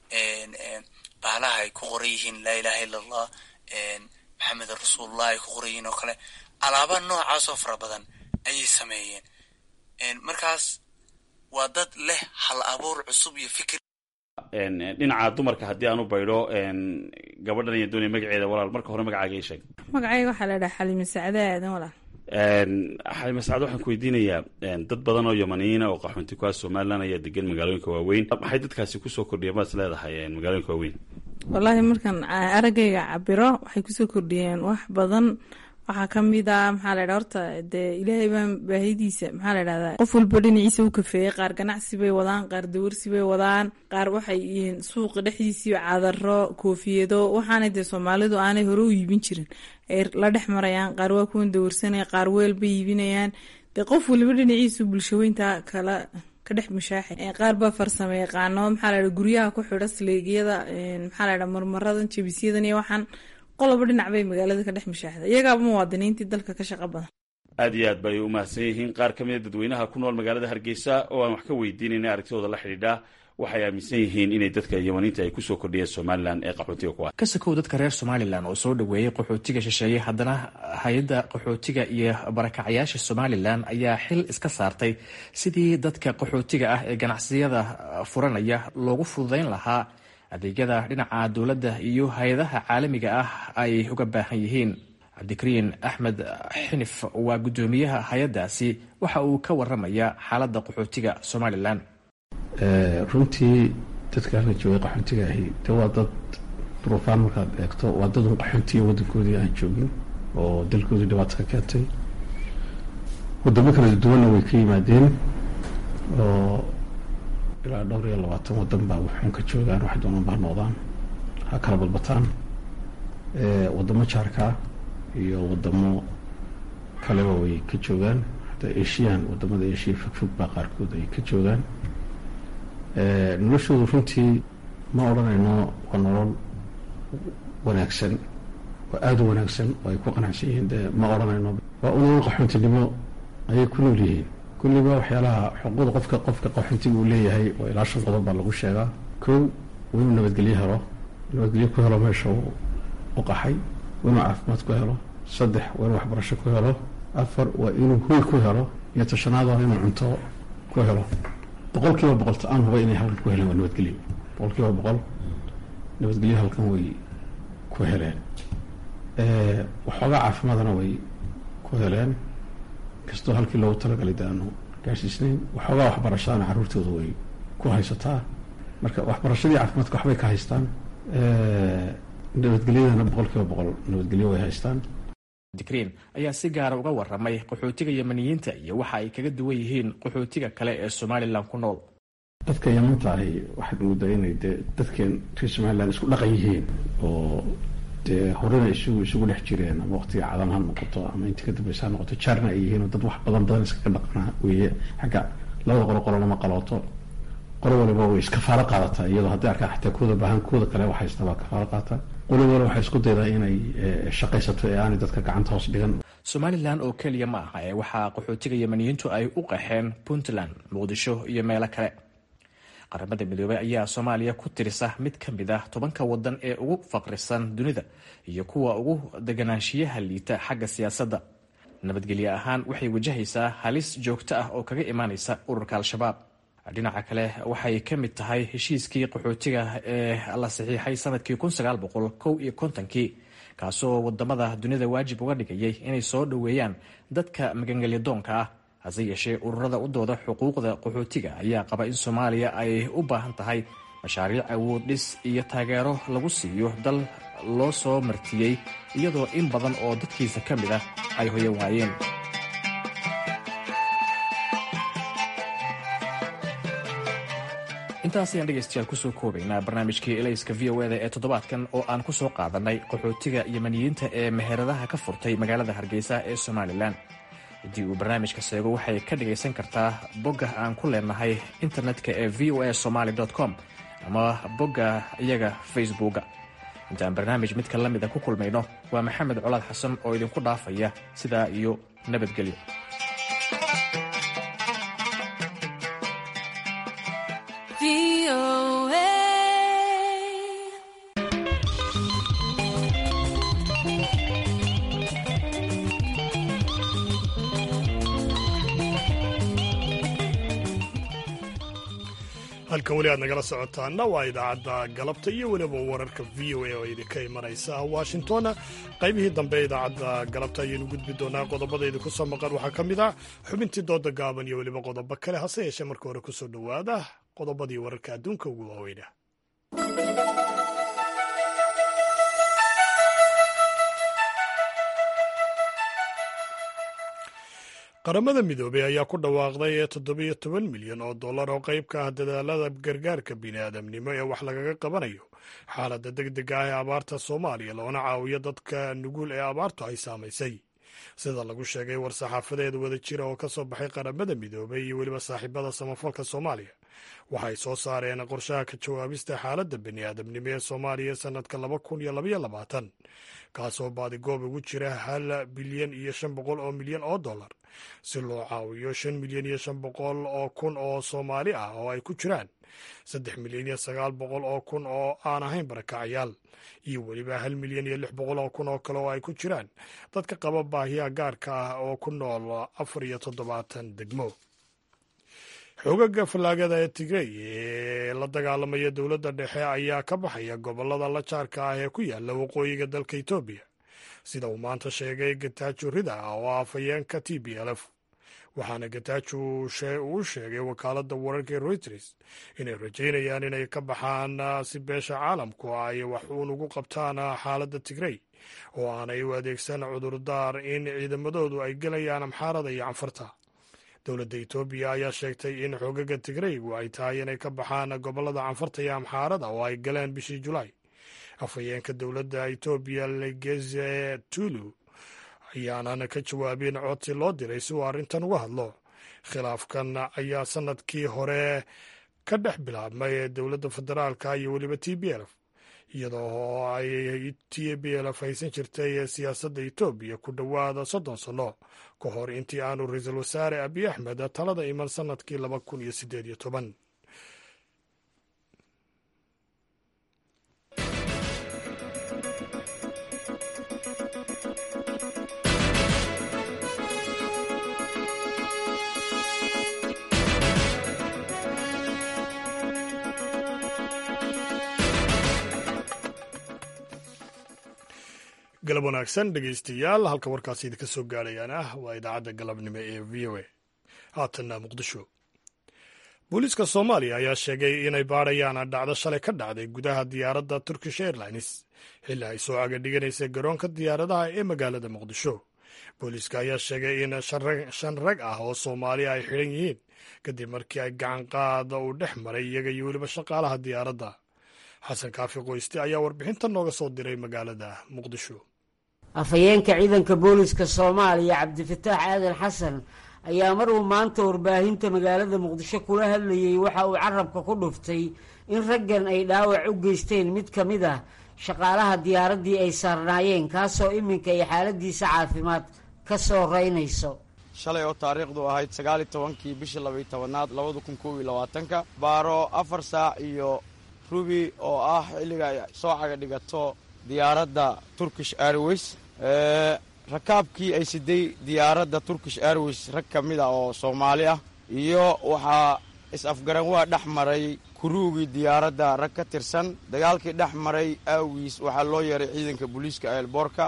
bahalaha ay ku qoran yihiin laa ilaha illa allah maxamed rasuulullah ay ku qoran yihiin oo kale alaaba noocaasoo fara badan ayay sameeyeen markaas waa dad leh hal abuur cusub iyo fikir dhinaca dumarka haddii aan u baydho gabadhan iyo doonaya magaceeda walaal marka hore magacaaga ii sheeg magacayga waxaa la dhaha xalime sacde aadan walaal xalime sacde waxaan ku weydiinayaa dad badan oo yamaniyiina oo qaxoonti kuwaas somalilan ayaa degan magaalooyinka waaweyn maxay dadkaasi kusoo kordhiyeen baad is leedahay magaalooyinka waaweyn wallaahi markaan araggayga cabiro waxay kusoo kordhiyeen wax badan waxaa kamid a maxaa la dha horta dee ilaahay baa baahidiisa maxaa la dhahdaa qof walba dhinaciisa u kafeeyey qaar ganacsi bay wadaan qaar dawarsi bay wadaan qaar waxay yihiin suuqa dhexdiisii cadaro koofiyado waxaana dee soomaalidu aanay hore u iibin jirin ay la dhex marayaan qaar waa kuwan dawarsanaya qaar weel bay iibinayaan dee qof waliba dhinaciisu bulshaweynta kala ka dhex mushaaxay qaar baa farsamo yaqaano maxaa la dha guryaha ku xidha sleegyada maxaa la dha marmaradan jabisyadan iyo waxaan qoloba dhinac bay magaalada ka dhex mushaaxda iyagaaba muwaadiniintii dalka ka shaqo badan aad iyo aad bay u mahadsan yihiin qaar ka mida dadweynaha ku nool magaalada hargeysa oo aan wax ka weydiinayna aragtidooda la xidhiidha waxay aaminsan yihiin inay dadka yamaniinta ay kusoo kordhiyeen somalilan ee qaxootiga kuwa ka sakow dadka reer somalilan oo soo dhoweeyey qaxootiga shisheeye haddana hay-adda qaxootiga iyo barakacayaasha somalilan ayaa xil iska saartay sidii dadka qaxootiga ah ee ganacsiyada furanaya loogu fududeyn lahaa adeegyada dhinaca dowladda iyo hay-adaha caalamiga ah ay uga baahan yihiin cabdikariin axmed xinif waa guddoomiyaha hay-addaasi waxa uu ka waramayaa xaaladda qaxootiga somalilan runtii dadka halka joogay qaxoontiga ahi de waa dad duruufaan markaad eegto waa dad un qaxoontiya waddankoodii aan joogin oo dalkoodii dhibaato ka keentay wadamo kala duwanna way ka yimaadeen oo ilaa dhowr iyo labaatan wadan baa wuxuun ka joogaan wax doonaan baa noqdaan ha kala badbataan wadamo jaarkaa iyo wadamo kaleba way ka joogaan hadda asian wadamada asia fogfog baa qaarkood ay ka joogaan noloshoodu runtii ma odhanayno waa nolol wanaagsan waa aada u wanaagsan oo ay ku qanacsan yihiin de ma odhanayno waa u nolol qaxoontinimo ayay ku nool yihiin kulliba waxyaalaha xuquuqda qofka qofka qaxoontiga uu leeyahay oo ilaa shan qodob baa lagu sheegaa kow waa inuu nabadgelyo helo nabadgelyo ku helo meesha u qaxay waa inuu caafimaad ku helo saddex waa inuu waxbarasho ku helo afar waa inuu hoy ku helo iyo tashanaad waa inuu cunto ku helo boqol kiiba boqol ta-aan huba inay halkan ku heleen waa nabadgelyo boqol kiiba boqol nabadgelyo halkan way ku heleen waxoogaa caafimaadna way ku heleen kastoo halkii loogu talagalay de aanu gaarsiisnayn waxoogaa waxbarashadana carruurtooda way ku haysataa marka waxbarashadii caafimaadka waxbay ka haystaan nabadgelyadana boqol kiiba boqol nabadgelyo way haystaan dikriin ayaa si gaara uga waramay qaxootiga yamaniyiinta iyo waxa ay kaga duwan yihiin qaxootiga kale ee somalilan ku nool dadka yamanta ahi waxaad moodaa inay dee dadkeen reer somalilan isku dhaqan yihiin oo dee horena isugu isugu dhex jireen ama waqtiga cadan ha noqoto ama intii ka dambeysa ha noqoto jaarna ay yihiin oo dad wax badan badan iskaga dhaqnaa weeye xagga labada qolo qolo lama qalooto qolo waliba way iskafaalo qaadataa iyadoo hadday arkaan xataa kooda baahan kooda kale wax haysta baa kafaalo qaata qolo waliba waxay isku daydaa inay shaqaysato ee aanay dadka gacanta hoos dhigan somalilan oo keliya ma aha ee waxaa qaxootiga yamaniyiintu ay u qaxeen puntland muqdisho iyo meelo kale qaramada midoobey ayaa soomaaliya ku tirisa mid ka mid ah tobanka wadan ee ugu faqrisan dunida iyo kuwa ugu deganaanshiyaha liita xagga siyaasadda nabadgelye ahaan waxay wajahaysaa halis joogto ah oo kaga imaanaysa ururka al-shabaab dhinaca kale waxay ka mid tahay heshiiskii qaxootiga ee la saxiixay sanadkii kow iyo kontonkii kaasoo wadamada dunida waajib uga dhigayay inay soo dhoweeyaan dadka magangelyadoonka ah hase yeeshee ururada u dooda xuquuqda qaxootiga ayaa qaba in soomaaliya ay u baahan tahay mashaariic awood dhis iyo taageero lagu siiyo dal loo soo martiyey iyadoo in badan oo dadkiisa ka mid ah ay hoyan waayeen intaas ayaan dhegaystayaal kusoo koobaynaa barnaamijkii elayska v o eda ee toddobaadkan oo aan kusoo qaadanay qaxootiga yemaniyiinta ee meheradaha ka furtay magaalada hargeysa ee somalilan haddii uu barnaamijka seego waxay ka dhagaysan kartaa bogga aan ku leenahay internetka ee v o a somaly com ama bogga iyaga facebooka intaan barnaamij midka la mida ku kulmayno waa maxamed colaad xasan oo idinku dhaafaya sidaa iyo nabadgelyo halkan weli aad nagala socotaana waa idaacadda galabta iyo weliba wararka v o a oo idinka imanaysa washington qaybihii dambe idaacadda galabta ayaynu gudbi doonaa qodobada idinku soo maqan waxaa ka mid ah xubintii dooda gaaban iyo weliba qodobo kale hase yeeshee marka hore kusoo dhowaada qodobadii wararka adduunka ugu waaweyna qaramada midoobey ayaa ku dhawaaqday toddobiyo toban milyan oo dollar oo qayb ka ah dadaalada gargaarka bini'aadamnimo ee wax lagaga qabanayo xaaladda deg dega ah ee abaarta soomaaliya loona caawiyo dadka nugul ee abaartu ay saamaysay sida lagu sheegay war-saxaafadeed wada jira oo ka soo baxay qaramada midoobey iyo weliba saaxiibada samafalka soomaaliya waxay soo saareen qorshaha ka jawaabista xaaladda bini'aadamnimo ee soomaaliya sannadka laba kun iyo labaiyo labaatan kaasoo baadigoob ugu jira hal bilyan iyo shan boqol oo milyan oo dollar si loo caawiyo shan milyan iyo shan boqol oo kun oo soomaali ah oo ay ku jiraan saddex milyan iyo sagaal boqol oo kun oo aan ahayn barakacyaal iyo weliba hal milyan iyo lix boqol oo kun oo kale oo ay ku jiraan dadka qaba baahiyaha gaarka ah oo ku nool afar iyo toddobaatan degmo xoogaga fallaagada ee tigrey ee la dagaalamaya dowladda dhexe ayaa ka baxaya gobollada la jaarka ah ee ku yaala waqooyiga dalka etoobiya sida uu maanta sheegay gatajo rida oo ah afhayeenka t b l f waxaana gatajo uu sheegay wakaaladda wararka ee reuters inay rajaynayaan inay ka baxaan si beesha caalamku ay wax uun ugu qabtaan xaaladda tigrey oo aanay u adeegsan cudurdaar in ciidamadoodu ay gelayaan amxaarada iyo canfarta dowladda etoobiya ayaa sheegtay in xoogaga tigreygu ay tahay inay ka baxaan gobollada canfarta iyo amxaarada oo ay galeen bishii julaay afhayeenka dowladda etoobiya legeze tulu ayaanan ka jawaabin codsi loo diray si uu arrintan uga hadlo khilaafkan ayaa sannadkii hore ka dhex bilaabmay dowladda federaalka iyo weliba t b lf iyadoo ay t b lf haysan jirtay siyaasadda etoobiya ku dhowaada soddon sanno ka hor intii aanu ra-iisul wasaare abiy axmed talada iman sannadkii laba kun iyo siddeed iyo toban galab wanaagsan dhegeystayaal halka warkaasi idinka soo gaadhayaan ah waa idaacadda galabnimo ee v o a haatanna muqdisho booliiska soomaaliya ayaa sheegay inay baadhayaan dhacdo shalay ka dhacday gudaha diyaaradda turkish airlines xilli ay soo cagadhiganaysay garoonka diyaaradaha ee magaalada muqdisho booliiska ayaa sheegay in shan rag ah oo soomaaliya ay xidhan yihiin kadib markii ay gacanqaada uu dhex maray iyaga iyo weliba shaqaalaha diyaaradda xasan kaafi qoyste ayaa warbixinta nooga soo diray magaalada muqdisho afhayeenka ciidanka booliska soomaaliya cabdifataax aadan xasan ayaa mar uu maanta warbaahinta magaalada muqdisho kula hadlayey waxa uu carabka ku dhuftay in raggan ay dhaawac u geysteen mid ka mid ah shaqaalaha diyaaraddii ay saarnaayeen kaasoo iminka ay xaaladiisa caafimaad ka soo reynayso shalay oo taariikhdu ahayd sagaaliyo tobankii bishii labaiyo tobanaad labada kun koob iyo labaatanka baaro afar saac iyo rubi oo ah xilliga ay soo caga dhigato diyaaradda turkish airways rakaabkii ay siday diyaaradda turkish airways rag ka mid a oo soomaali ah iyo waxaa is-afgaran waa dhex maray kuruugii diyaaradda rag ka tirsan dagaalkii dhex maray aawiis waxaa loo yeeray ciidanka booliiska eelboorka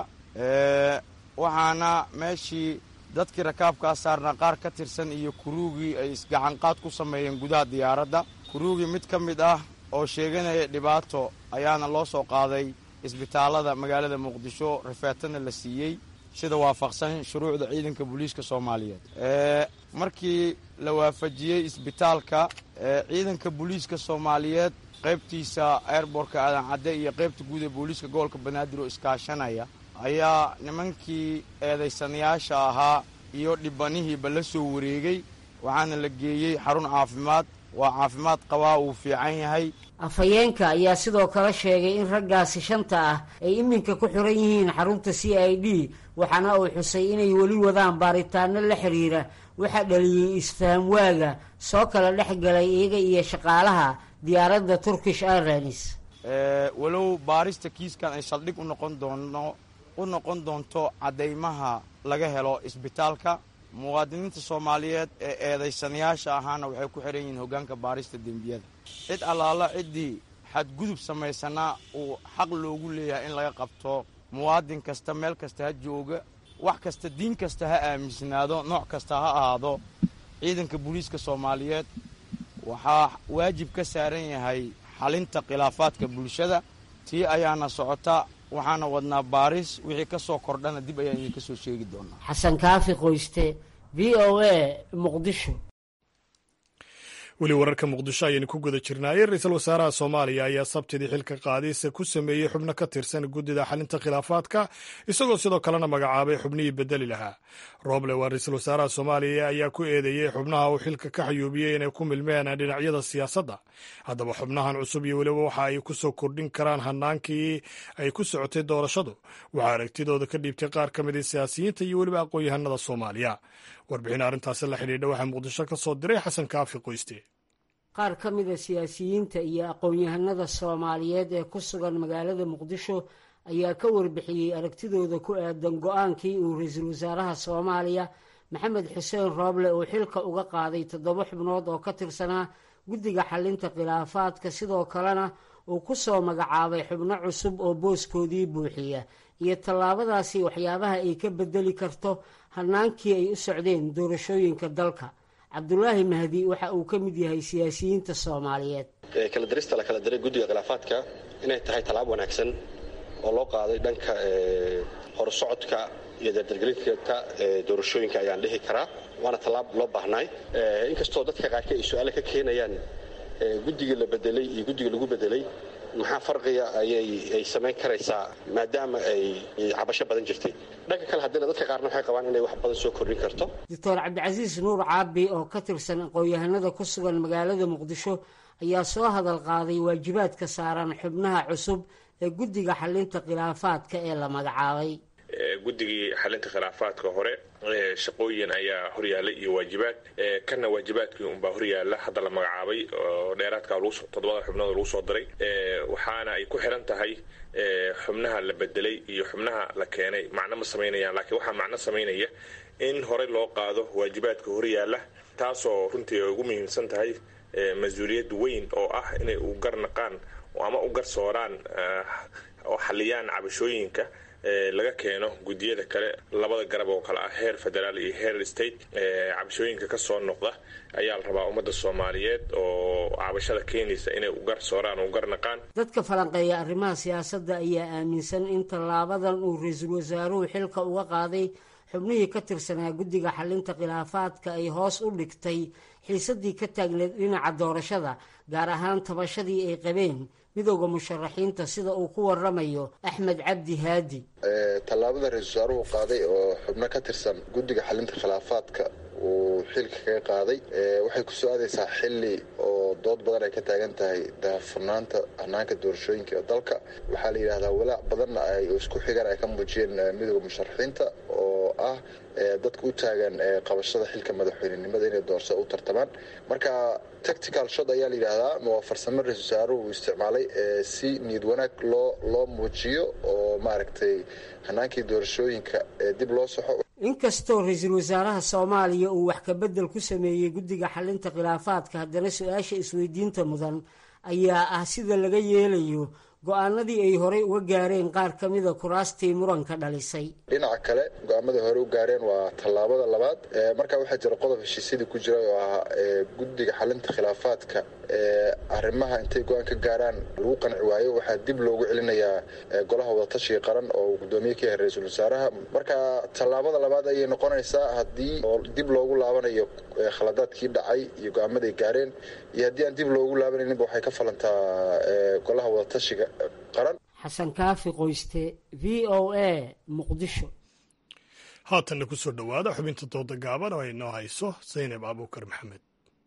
waxaana meeshii dadkii rakaabkaa saarnaa qaar ka tirsan iyo kuruugii ay isgacanqaad ku sameeyeen gudaha diyaaradda kuruugii mid ka mid ah oo sheeganaya dhibaato ayaana loo soo qaaday isbitaalada magaalada muqdisho rifeetana la siiyey sida waafaqsan shuruucda ciidanka booliiska soomaaliyeed markii la waafajiyey isbitaalka ciidanka booliiska soomaaliyeed qaybtiisa airbortka aadan cadde iyo qaybta guud ee booliiska gobolka banaadir oo iskaashanaya ayaa nimankii eedaysanayaasha ahaa iyo dhibanihiiba la soo wareegay waxaana la geeyey xarun caafimaad waa caafimaad qabaa uu fiican yahay afhayeenka ayaa sidoo kale sheegay in raggaasi shanta ah ay iminka ku xiran yihiin xarunta c i d waxaana uu xusay inay weli wadaan baaritaano la xiriira waxaa dhaliyey isfaham waaga soo kala dhex galay iyaga iyo shaqaalaha diyaaradda turkish airlines walow baarista kiiskan ay saldhig unoqon doono u noqon doonto caddaymaha laga helo isbitaalka muwaadiniinta soomaaliyeed ee eedaysanayaasha ahaana waxay ku xihan yihiin hoggaanka baarista dembiyada cid allaala ciddii xadgudub samaysana uu xaq loogu leeyahay in laga qabto muwaadin kasta meel kasta ha jooga wax kasta diin kasta ha aaminsanaado nooc kasta ha ahaado ciidanka booliiska soomaaliyeed waxaa waajib ka saaran yahay xalinta khilaafaadka bulshada tii ayaana socota waxaana wadnaa baaris wixii ka soo kordhana dib ayaan idinka soo sheegi doonaa xasan kaafi qoyste v o a muqdisho weli wararka muqdisho ayaynu ku guda jirnaayey ra-iisul wasaaraha soomaaliya ayaa sabtidii xilka qaadiisa ku sameeyey xubno ka tirsan guddida xalinta khilaafaadka isagoo sidoo kalena magacaabay xubnihii bedeli lahaa roble waa ra-iisul wasaaraha soomaaliya ayaa ku eedeeyey xubnaha uu xilka ka xayuubiyey inay ku milmeen dhinacyada siyaasadda haddaba xubnahan cusub iyo weliba waxa ay ku soo kordhin karaan hanaankii ay ku socotay doorashadu waxaa aragtidooda ka dhiibtay qaar ka mid a siyaasiyiinta iyo weliba aqoon-yahanada soomaaliya warbixin arrintaasi la xidhiidha waxaa muqdisho ka soo diray xasan kaafi qoyste qaar ka mid a siyaasiyiinta iyo aqoon-yahanada soomaaliyeed ee ku sugan magaalada muqdisho ayaa ka warbixiyey aragtidooda ku aadan go-aankii uu ra-iisul wasaaraha soomaaliya maxamed xuseen rooble uu xilka uga qaaday toddoba xubnood oo ka tirsanaa guddiga xalinta khilaafaadka sidoo kalena uu ku soo magacaabay xubno cusub oo booskoodii buuxiya iyo tallaabadaasi waxyaabaha ay ka bedeli karto hanaankii ay u socdeen doorashooyinka dalka cabdulaahi mahdi waxa uu ka mid yahay siyaasiyiinta soomaaliyeed kala dirista la kala diray guddiga khilaafaadka inay tahay tallaabo wanaagsan oo loo qaaday dhanka horusocodka iyo dardargelinta doorashooyinka ayaan dhihi karaa waana tallaab loo baahnaay inkastoo dadka qaarka ay su-aale ka keenayaan guddigii la bedelay iyo guddigii lagu bedelay maxaa farqiga ayay samayn karaysaa maadaama ay cabasho badan jirtay dhanka kale haddina dadka qaarna waxay qabaan inay wax badan soo kordhin karto doctor cabdicasiis nuur caabi oo ka tirsan aqoon-yahanada ku sugan magaalada muqdisho ayaa soo hadal qaaday waajibaadka saaran xubnaha cusub ee guddiga xalinta khilaafaadka ee la magacaabay guddigii xalinta khilaafaadka hore shaqooyin ayaa horyaallay iyo waajibaad kana waajibaadkii unbaa horyaalla hadda la magacaabay oo dheeraadka toddobada xubnood lagu soo diray waxaana ay ku xiran tahay xubnaha la bedelay iyo xubnaha la keenay macno ma samaynayaan laakiin waxaa macno samaynaya in horey loo qaado waajibaadka horyaalla taasoo runtii ay ugu muhiimsan tahay mas-uuliyad weyn oo ah inay u garnaqaan ama u garsooraan oo xaliyaan cabashooyinka laga keeno guddiyada kale labada garab oo kale ah heer federaal iyo heer state cabashooyinka ka soo noqda ayaa la rabaa ummadda soomaaliyeed oo cabashada keenaysa inay u garsooraan oo u garnaqaan dadka falanqeeya arrimaha siyaasadda ayaa aaminsan in tallaabadan uu ra-iisul wasaaruhu xilka uga qaaday xubnihii ka tirsanaa guddiga xalinta khilaafaadka ay hoos u dhigtay xiisadii ka taagneed dhinaca doorashada gaar ahaan tabashadii ay qabeen midooda musharaxiinta sida uu ku waramayo axmed cabdi haadi tallaabada ra-iisul wasaaruhu qaaday oo xubno ka tirsan guddiga xalinta khilaafaadka uu xilka kaga qaaday waxay ku soo aadaysaa xili oo dood badan ay ka taagan tahay daahfurnaanta hanaanka doorashooyinka ee dalka waxaa la yidhahdaa walaac badanna ay isku xigaan ay ka muujiyeen midooda musharaxiinta oo ah dadka u taagan qabashada xilka madaxweynenimada inay doorashada u tartamaan marka tactical shot ayaa la yidhaahdaa waa farsamo ra-isul wasaaruhu uu isticmaalay si niyad wanaag loo loo muujiyo oo maaragtay hanaankii doorashooyinka dib loo soxo inkastoo ra-iisul wasaaraha soomaaliya uu wax kabedel ku sameeyey guddiga xalinta khilaafaadka haddana su-aasha isweydiinta mudan ayaa ah sida laga yeelayo go-aanadii ay horey uga gaareen qaar ka mida kuraastii muranka dhalisay dhinaca kale go-aamadii hore u gaareen waa tallaabada labaad markaa waxaa jira qodob heshiisyadii ku jira oo ahaa guddiga xalinta khilaafaadka arrimaha intay go-aan ka gaaraan lagu qanci waayo waxaa dib loogu celinayaa golaha wadatashiga qaran oo gudoomiye ka yahay ra-iisul wasaaraha marka tallaabada labaad ayay noqonaysaa haddii dib loogu laabanayo khaladaadkii dhacay iyo go-aamaday gaareen iyo haddii aan dib loogu laabanayninba waxay ka falantaa golaha wadatashiga qaran xasan kaafi qoyste v o a muqdisho haatanna ku soo dhowaada xubinta dooda gaaban oo ay noo hayso saynab abuukar maxamed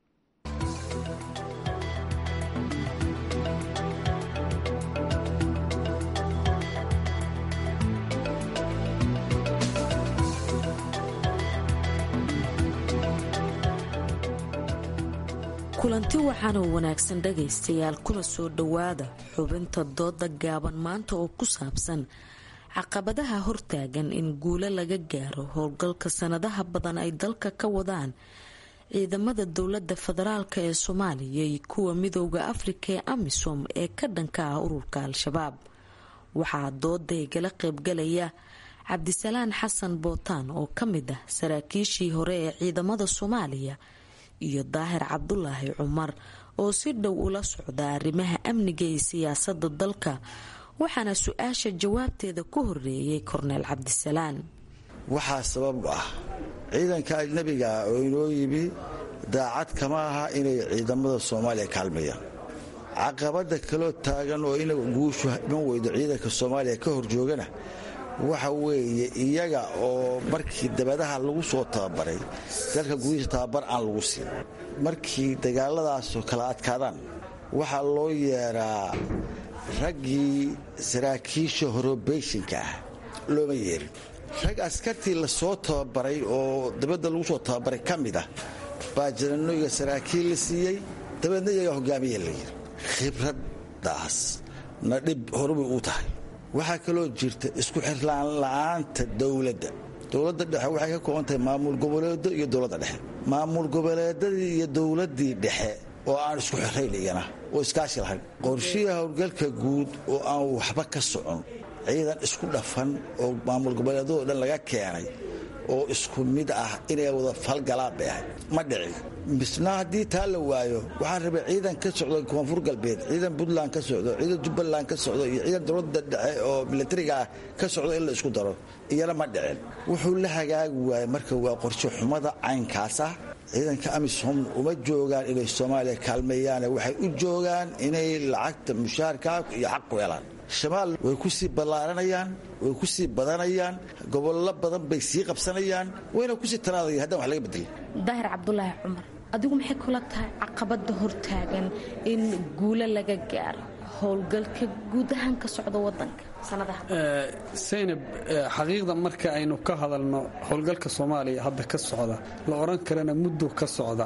kulanti waxaanoo wanaagsan dhagaystayaal kula soo dhowaada xubinta dooda gaaban maanta oo ku saabsan caqabadaha hortaagan in guulo laga gaaro howlgalka sanadaha badan ay dalka ka wadaan ciidamada dowlada federaalk ee soomaaliya iyo kuwa midooda afrika ee amisom ee ka dhanka ah ururka al-shabaab waxaa dooda igala qaybgalaya cabdisalaan xasan bootaan oo ka mid ah saraakiishii hore ee ciidamada soomaaliya iyo daahir cabdulaahi cumar oo si dhow ula socda arrimaha amniga iyo siyaasada dalka waxaana su-aasha jawaabteeda ku horeeyay korneel cabdisalaan waxaa sabab ah ciidanka ajnabiga ah oo inoo yimi daacad kama aha inay ciidamada soomaaliya kaalmayaan caqabada kaloo taagan oo ina guushu iman weydo ciidanka soomaaliya ka horjoogana waxa weeye iyaga oo markii dabadaha lagu soo tababaray dalka gudihiisa tababar aan lagu siin markii dagaaladaasoo kala adkaadaan waxaa loo yeeraa raggii saraakiisha horobeyshinka ah looma yeerin rag askartii lasoo tababaray oo dabadda lagu soo tababaray ka mid ah baa jananoyga saraakiil la siiyey dabeedna iyagaa hogaamiya la yiri khibraddaas na dhib horubay u tahay waxaa kaloo jirta isku xirlaan la'aanta dowladda dowladda dhexe waxay ka kooban tahay maamul goboleedo iyo dowladda dhexe maamul goboleedadii iyo dowladdii dhexe oo aan isku xirayn iyana oo iskaashi lahayn qorshihi howlgalka guud oo aan waxba ka socon ciidan isku dhafan oo maamul goboleedadoo dhan laga keenay oo isku mid ah inay wada falgalaan bay ahayd ma dhicin misna haddii taa la waayo waxaan rabay ciidan ka socdo koonfur galbeed ciidan puntland ka socdo ciidan jubbaland ka socdo iyo ciidan dowladda dhexe oo milatariga ah ka socdo in la isku daro iyana ma dhicin wuxuu la hagaagi waayey marka waa qorshe xumada caynkaas ah ciidanka amisom uma joogaan inay soomaaliya kaalmeeyaane waxay u joogaan inay lacagta mushaarka iyo xaq ku helaan shabaal way ku sii ballaaranayaan way ku sii badanayaan gobollo badan bay sii qabsanayaan wayna kusii tanaadaya haddaan wax laga bedelin daahir cabdulaahi cumar adigu maxay kula tahay caqabada hortaagan in guulo laga gaaro howlgalka guud ahaan ka socda wadanka saynab xaqiiqda marka aynu ka hadalno howlgalka soomaaliya hadda ka socda la odhan karana muddo ka socda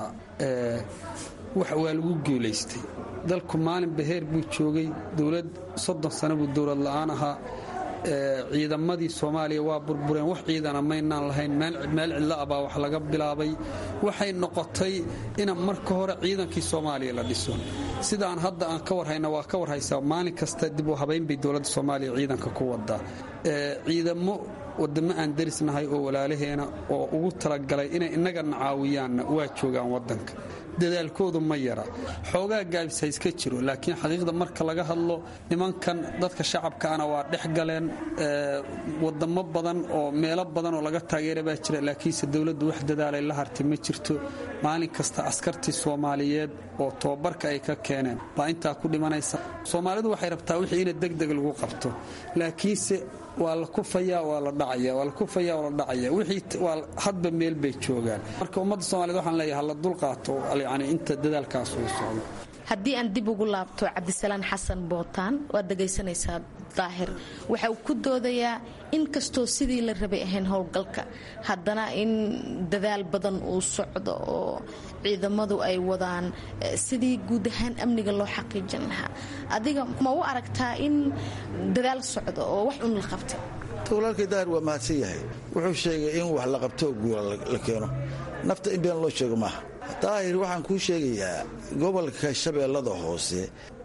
waa lagu guulaystay dalku maalin baheer buu joogay dowlad soddon sano buu dowlad la'aan ahaa ciidamadii soomaaliya waa burbureen wax ciidana maynaan lahayn meel cidlo ah baa wax laga bilaabay waxay noqotay ina marka hore ciidankii soomaaliya la dhiso sidaan hadda aan ka warhayna waa ka warhaysaa maalin kasta dib u habayn bay dowladda soomaaliya ciidanka ku wadaa ciidamo wadamo aan derisnahay oo walaalaheena oo ugu talagalay inay innagana caawiyaanna waa joogaan wadanka dadaalkoodu ma yara xoogaa gaabis ha iska jiro laakiin xaqiiqda marka laga hadlo nimankan dadka shacabkaana waa dhex galeen wadamo badan oo meelo badan oo laga taageera baa jira laakiinse dowladdu wax dadaalay la hartay ma jirto maalin kasta askartii soomaaliyeed oo tobabarka ay ka keeneen baa intaa ku dhimanaysa soomaalidu waxay rabtaa wixii ina degdeg lagu qabto laakiinse waa la kufayaa waa la dhacaya waa la kufayaa waa la dhacaya wixii waa hadba meel bay joogaan marka ummadda soomaaliyed waxaan leeyahay hala dul qaato yani inta dadaalkaas uu socdo haddii aan dib ugu laabto cabdisalaan xasan bootaan waad dhegaysanaysaa daahir waxa uu ku doodayaa in kastoo sidii la rabay ahayn howlgalka haddana in dadaal badan uu socdo oo ciidamadu ay wadaan sidii guud ahaan amniga loo xaqiijin lahaa adiga ma u aragtaa in dadaal socdo oo wax un la qabtay walaalkay daahir waa mahadsan yahay wuxuu sheegay in wax la qabto oo guula la keeno nafta in been loo sheego maaha daahir waxaan kuu sheegayaa gobolka shabeellada hoose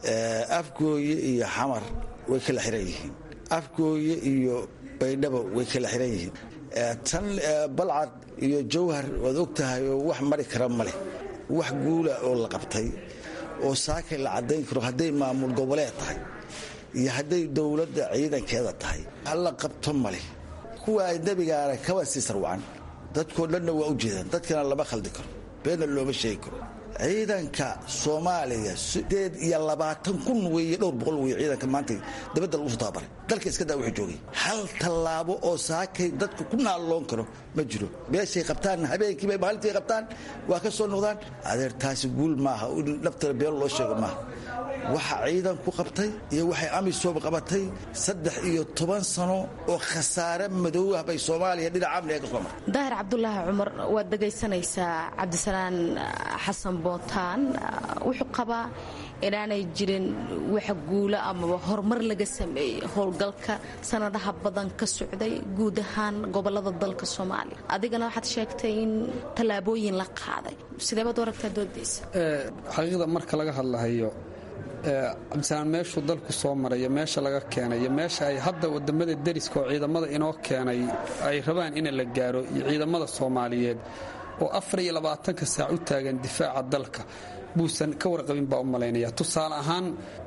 afgooye iyo xamar way kala xiran yihiin afgooye iyo baydhabo way kala xiran yihiin tan balcad iyo jawhar waad og tahay oo wax mari kara ma leh wax guula oo la qabtay oo saakay la caddayn karo hadday maamul goboleed tahay iyo hadday dowladda ciidankeeda tahay halla qabto maleh kuwa ay nebigaana kaba sii sarwacan dadkoo dhanna waa u jeedaan dadkana lama khaldi karo beenna looma sheegi karo ciidanka soomaaliya sideed iyo labaatan kun weeye dhowr boqol weye ciidanka maanta dabadda lagu soo tababaray dalka iska daa wuxuu joogay hal tallaabo oo saakay dadka ku naalloon karo ma jiro meeshay qabtaan habeenkiiba maalintii qabtaan waa ka soo noqdaan adeer taasi guul maaha in naftana been loo sheego maaha waxa ciidanku qabtay iyo waxay amisom qabatay saddex iyo toban sano oo khasaare madow ah bay soomaaliya dhinaca amniga ka soo martay daahir cabdulaahi cumar waad dhegaysanaysaa cabdisalaan xasan bootaan wuxuu qabaa inaanay jirin wax guulo amaba horumar laga sameeyey howlgalka sanadaha badan ka socday guud ahaan gobolada dalka soomaaliya adigana waxaad sheegtay in tallaabooyin la qaaday sideebaad u aragtaa doodaysa xaqiiqda marka laga hadlahayo cabdisalaan meeshuu dalku soo marayo meesha laga keenay iyo meesha ay hadda wadamada deriska oo ciidamada inoo keenay ay rabaan in la gaaro iyo ciidamada soomaaliyeed oo afar iyo labaatanka saac u taagan difaaca dalka buusan ka warqabin baa u malaynaya tusaale ahaan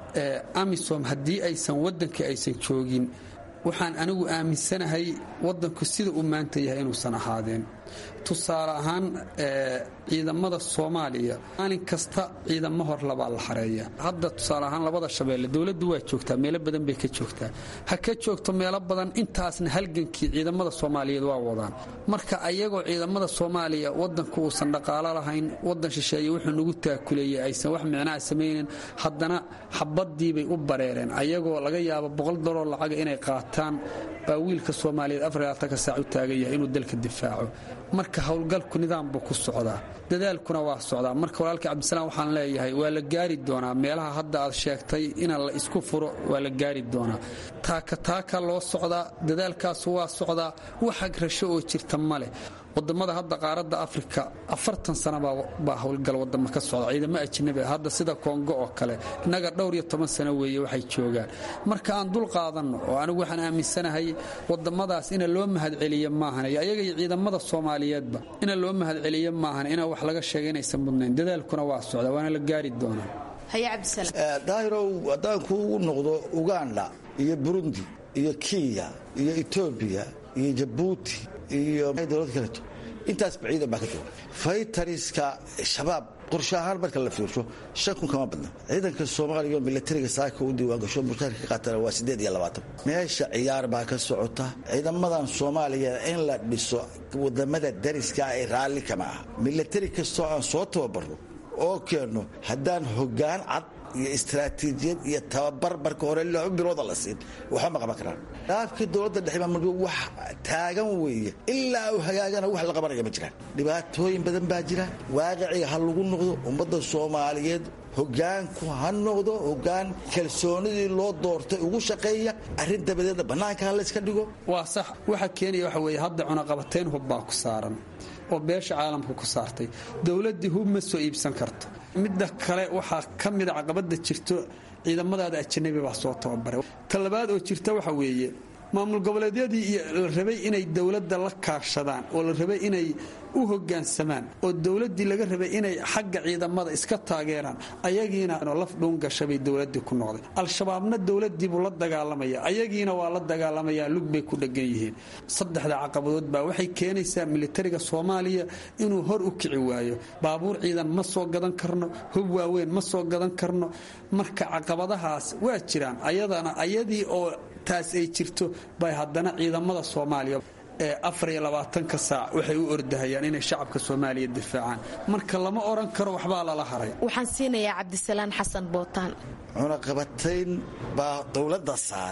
amisom haddii aysan waddankii aysan joogin waxaan anigu aaminsanahay waddanku sida uu maanta yahay inuusan ahaadeen tusaale ahaan ciidamada soomaaliya maalin kasta ciidamo hor labaa la xareeya hadda tusaale ahaan labada shabeelle dowladdu waa joogtaa meelo badan bay ka joogtaa ha ka joogto meelo badan intaasna halgankii ciidamada soomaaliyeed waa wadaan marka ayagoo ciidamada soomaaliya wadanku uusan dhaqaalo lahayn wadan shisheeye wuxuu nagu taakuleeyey aysan wax micnaha samaynin haddana xabadiibay u bareereen ayagoo laga yaabo boqol dollar lacaga inay qaataan baa wiilka soomaaliyeed afarlaatanka saac u taagan yahay inuu dalka difaaco marka howlgalku nidaam buu ku socdaa dadaalkuna waa socdaa marka walaalkii cabdisalaam waxaan leeyahay waa la gaari doonaa meelaha hadda aad sheegtay in la isku furo waa la gaari doonaa taaka taaka loo socdaa dadaalkaasu waa socdaa waxag rasho oo jirta ma leh wadamada hadda qaaradda afrika afartan sana baa howlgal wadamo ka socda ciidamo ajnabi hadda sida kongo oo kale innaga dhowr iyo toban sano weeye waxay joogaan marka aan dul qaadanno oo anigu waxaan aaminsanahay wadamadaas ina loo mahadceliyo maahan iyo ayaga iyo ciidamada soomaaliyeedba ina loo mahadceliyo maahan inaa wax laga sheega inaysan mudnayn dadaalkuna waa socda waana la gaari doonaa daahirow haddaan kuugu noqdo uganda iyo burundi iyo kenya iyo etoobiya iyo jabuuti iyo dowlad kaleeto intaasba ciidan baa ka jooga faytariska shabaab qorshe ahaan marka la fiirsho shan kun kama badna ciidanka soomaaliya oo milatariga saaka u diiwaangasho mushaarka ka qaatana waa siddeed iyo labaatan meesha ciyaar baa ka socota ciidamadan soomaaliya in la dhiso wadamada dariska ay raalli kama aha milatari kastoo aan soo tababarno oo keenno haddaan hoggaan cad iyo istaraatiijiyad iyo tababar marka hore laba bilooda la siin waxba ma qaban karaan dhaafkii dowladda dhexe maamulka wax taagan weeye ilaa uu hagaagana wax la qabanaya ma jiraan dhibaatooyin badan baa jira waaqiciga ha lagu noqdo ummadda soomaaliyeed hogaanku ha noqdo hogaan kalsoonidii loo doortay ugu shaqeeya arrin dabadeedna bannaanka ha layska dhigo waa sax waxa keenaya waxa weeye hadda cunaqabatayn hub baa ku saaran oo beesha caalamka ku saartay dowladdii hub ma soo iibsan karto midda kale waxaa ka mida caqabada jirto ciidamadaada ajanabi baa soo tababaray talabaad oo jirta waxa weeye maamul goboleedyadii iyo la rabay inay dowladda la kaashadaan oo la rabay inay u hogaansamaan oo dowladdii laga rabay inay xagga ciidamada iska taageeraan ayagiina laf dhuungashabay dowladii ku noqday al-shabaabna dowladiibuu la dagaalamaya ayagiina waa la dagaalamayaa lug bay ku dhegan yihiin saddexda caqabadood baa waxay keenaysaa militariga soomaaliya inuu hor u kici waayo baabuur ciidan ma soo gadan karno hub waaweyn ma soo gadan karno marka caqabadahaas waa jiraan ayadana ayadii oo taas ay jirto bay haddana ciidamada soomaaliya ee afar iyo labaatanka saac waxay u ordahayaan inay shacabka soomaaliya difaacaan marka lama odhan karo waxbaa lala haray waxaan siinayaa cabdisalaan xasan bootaan cunaqabatayn baa dowladda saaran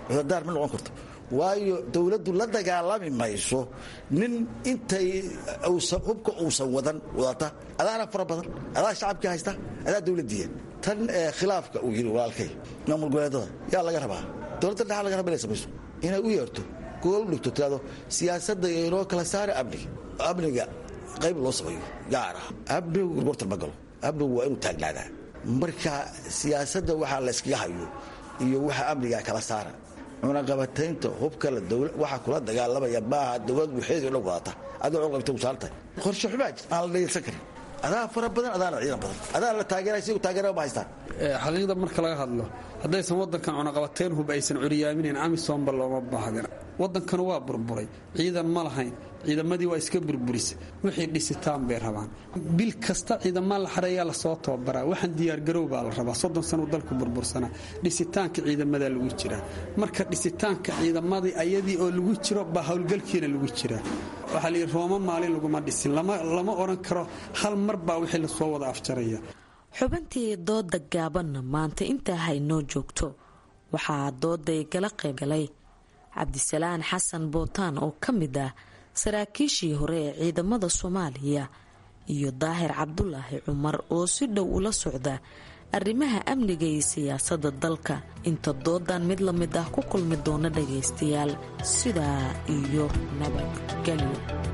cudurdaar ma noqon karto waayo dowladdu la dagaalami mayso nin intay hubka uusan wadan wadata adaana fara badan adaa shacabkii haysta adaa dowladdiiya tan khilaafka uu yidhi walaalkay maamul goboleedada yaa laga rabaa dowladda dhexa laga raba inay samayso inay u yeerto gool u dhigto tirado siyaasadda inoo kala saara amniga amniga qayb loo sameeyo gaar ah amnigu gorgortan ma galo amnigu waa inuu taagnaadaa marka siyaasadda waxaa la yskaga hayo iyo waxa amniga kala saara cunaqabataynta hubka waxa kula dagaalamaya maaha dowlad waxeedo dhan wadata adoo cunaqabata u saaran tahay qorshe xumaa jir aan la dhegeysan karin adaa fara badan adaana ciidan badan adaa la taageeray sigu taageera ma haystaan xaqiiqda marka laga hadlo haddaysan waddankan cunaqabateyn hub aysan curyaaminayn amisomba looma baahdin waddankanu waa burburay ciidan ma lahayn ciidamadii waa iska burburisa wixii dhisitaan bay rabaan bil kasta ciidamaa la xareeyaa lasoo tababaraa waxaan diyaargarow baa la rabaa soddon sanuu dalku burbursanaa dhisitaanka ciidamadaa lagu jiraa marka dhisitaanka ciidamadii ayadii oo lagu jiro baa howlgalkiina lagu jiraa waxaa layidhi rooma maalin laguma dhisin lama odhan karo hal mar baa wixii lasoo wada afjaraya xubintii dooda gaabanna maanta intaa haynoo joogto waxaa dooday gala qaybgalay cabdisalaan xasan bootaan oo ka mid ah saraakiishii hore ee ciidamada soomaaliya iyo daahir cabdulaahi cumar oo si dhow ula socda arrimaha amniga iyo siyaasadda dalka inta doodan mid la mid ah ku kulmi doona dhagaystayaal sidaa iyo nabadgelyo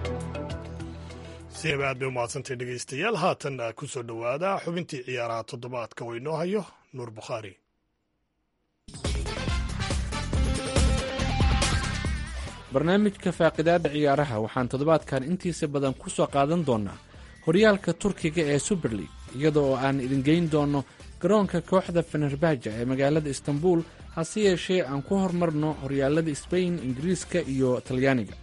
siaba aad bay u mahadsantay dhegaystayaal haatan ku soo dhowaada xubintii ciyaaraha toddobaadka oo inoo hayo nuur bukhaari barnaamijka faaqidaada ciyaaraha waxaan toddobaadkan intiisa badan ku soo qaadan doonaa horyaalka turkiga ee suber league iyada oo aan idin geyn doono garoonka kooxda fenerbaja ee magaalada istanbul hase yeeshee aan ku hormarno horyaalada sbain ingiriiska iyo talyaaniga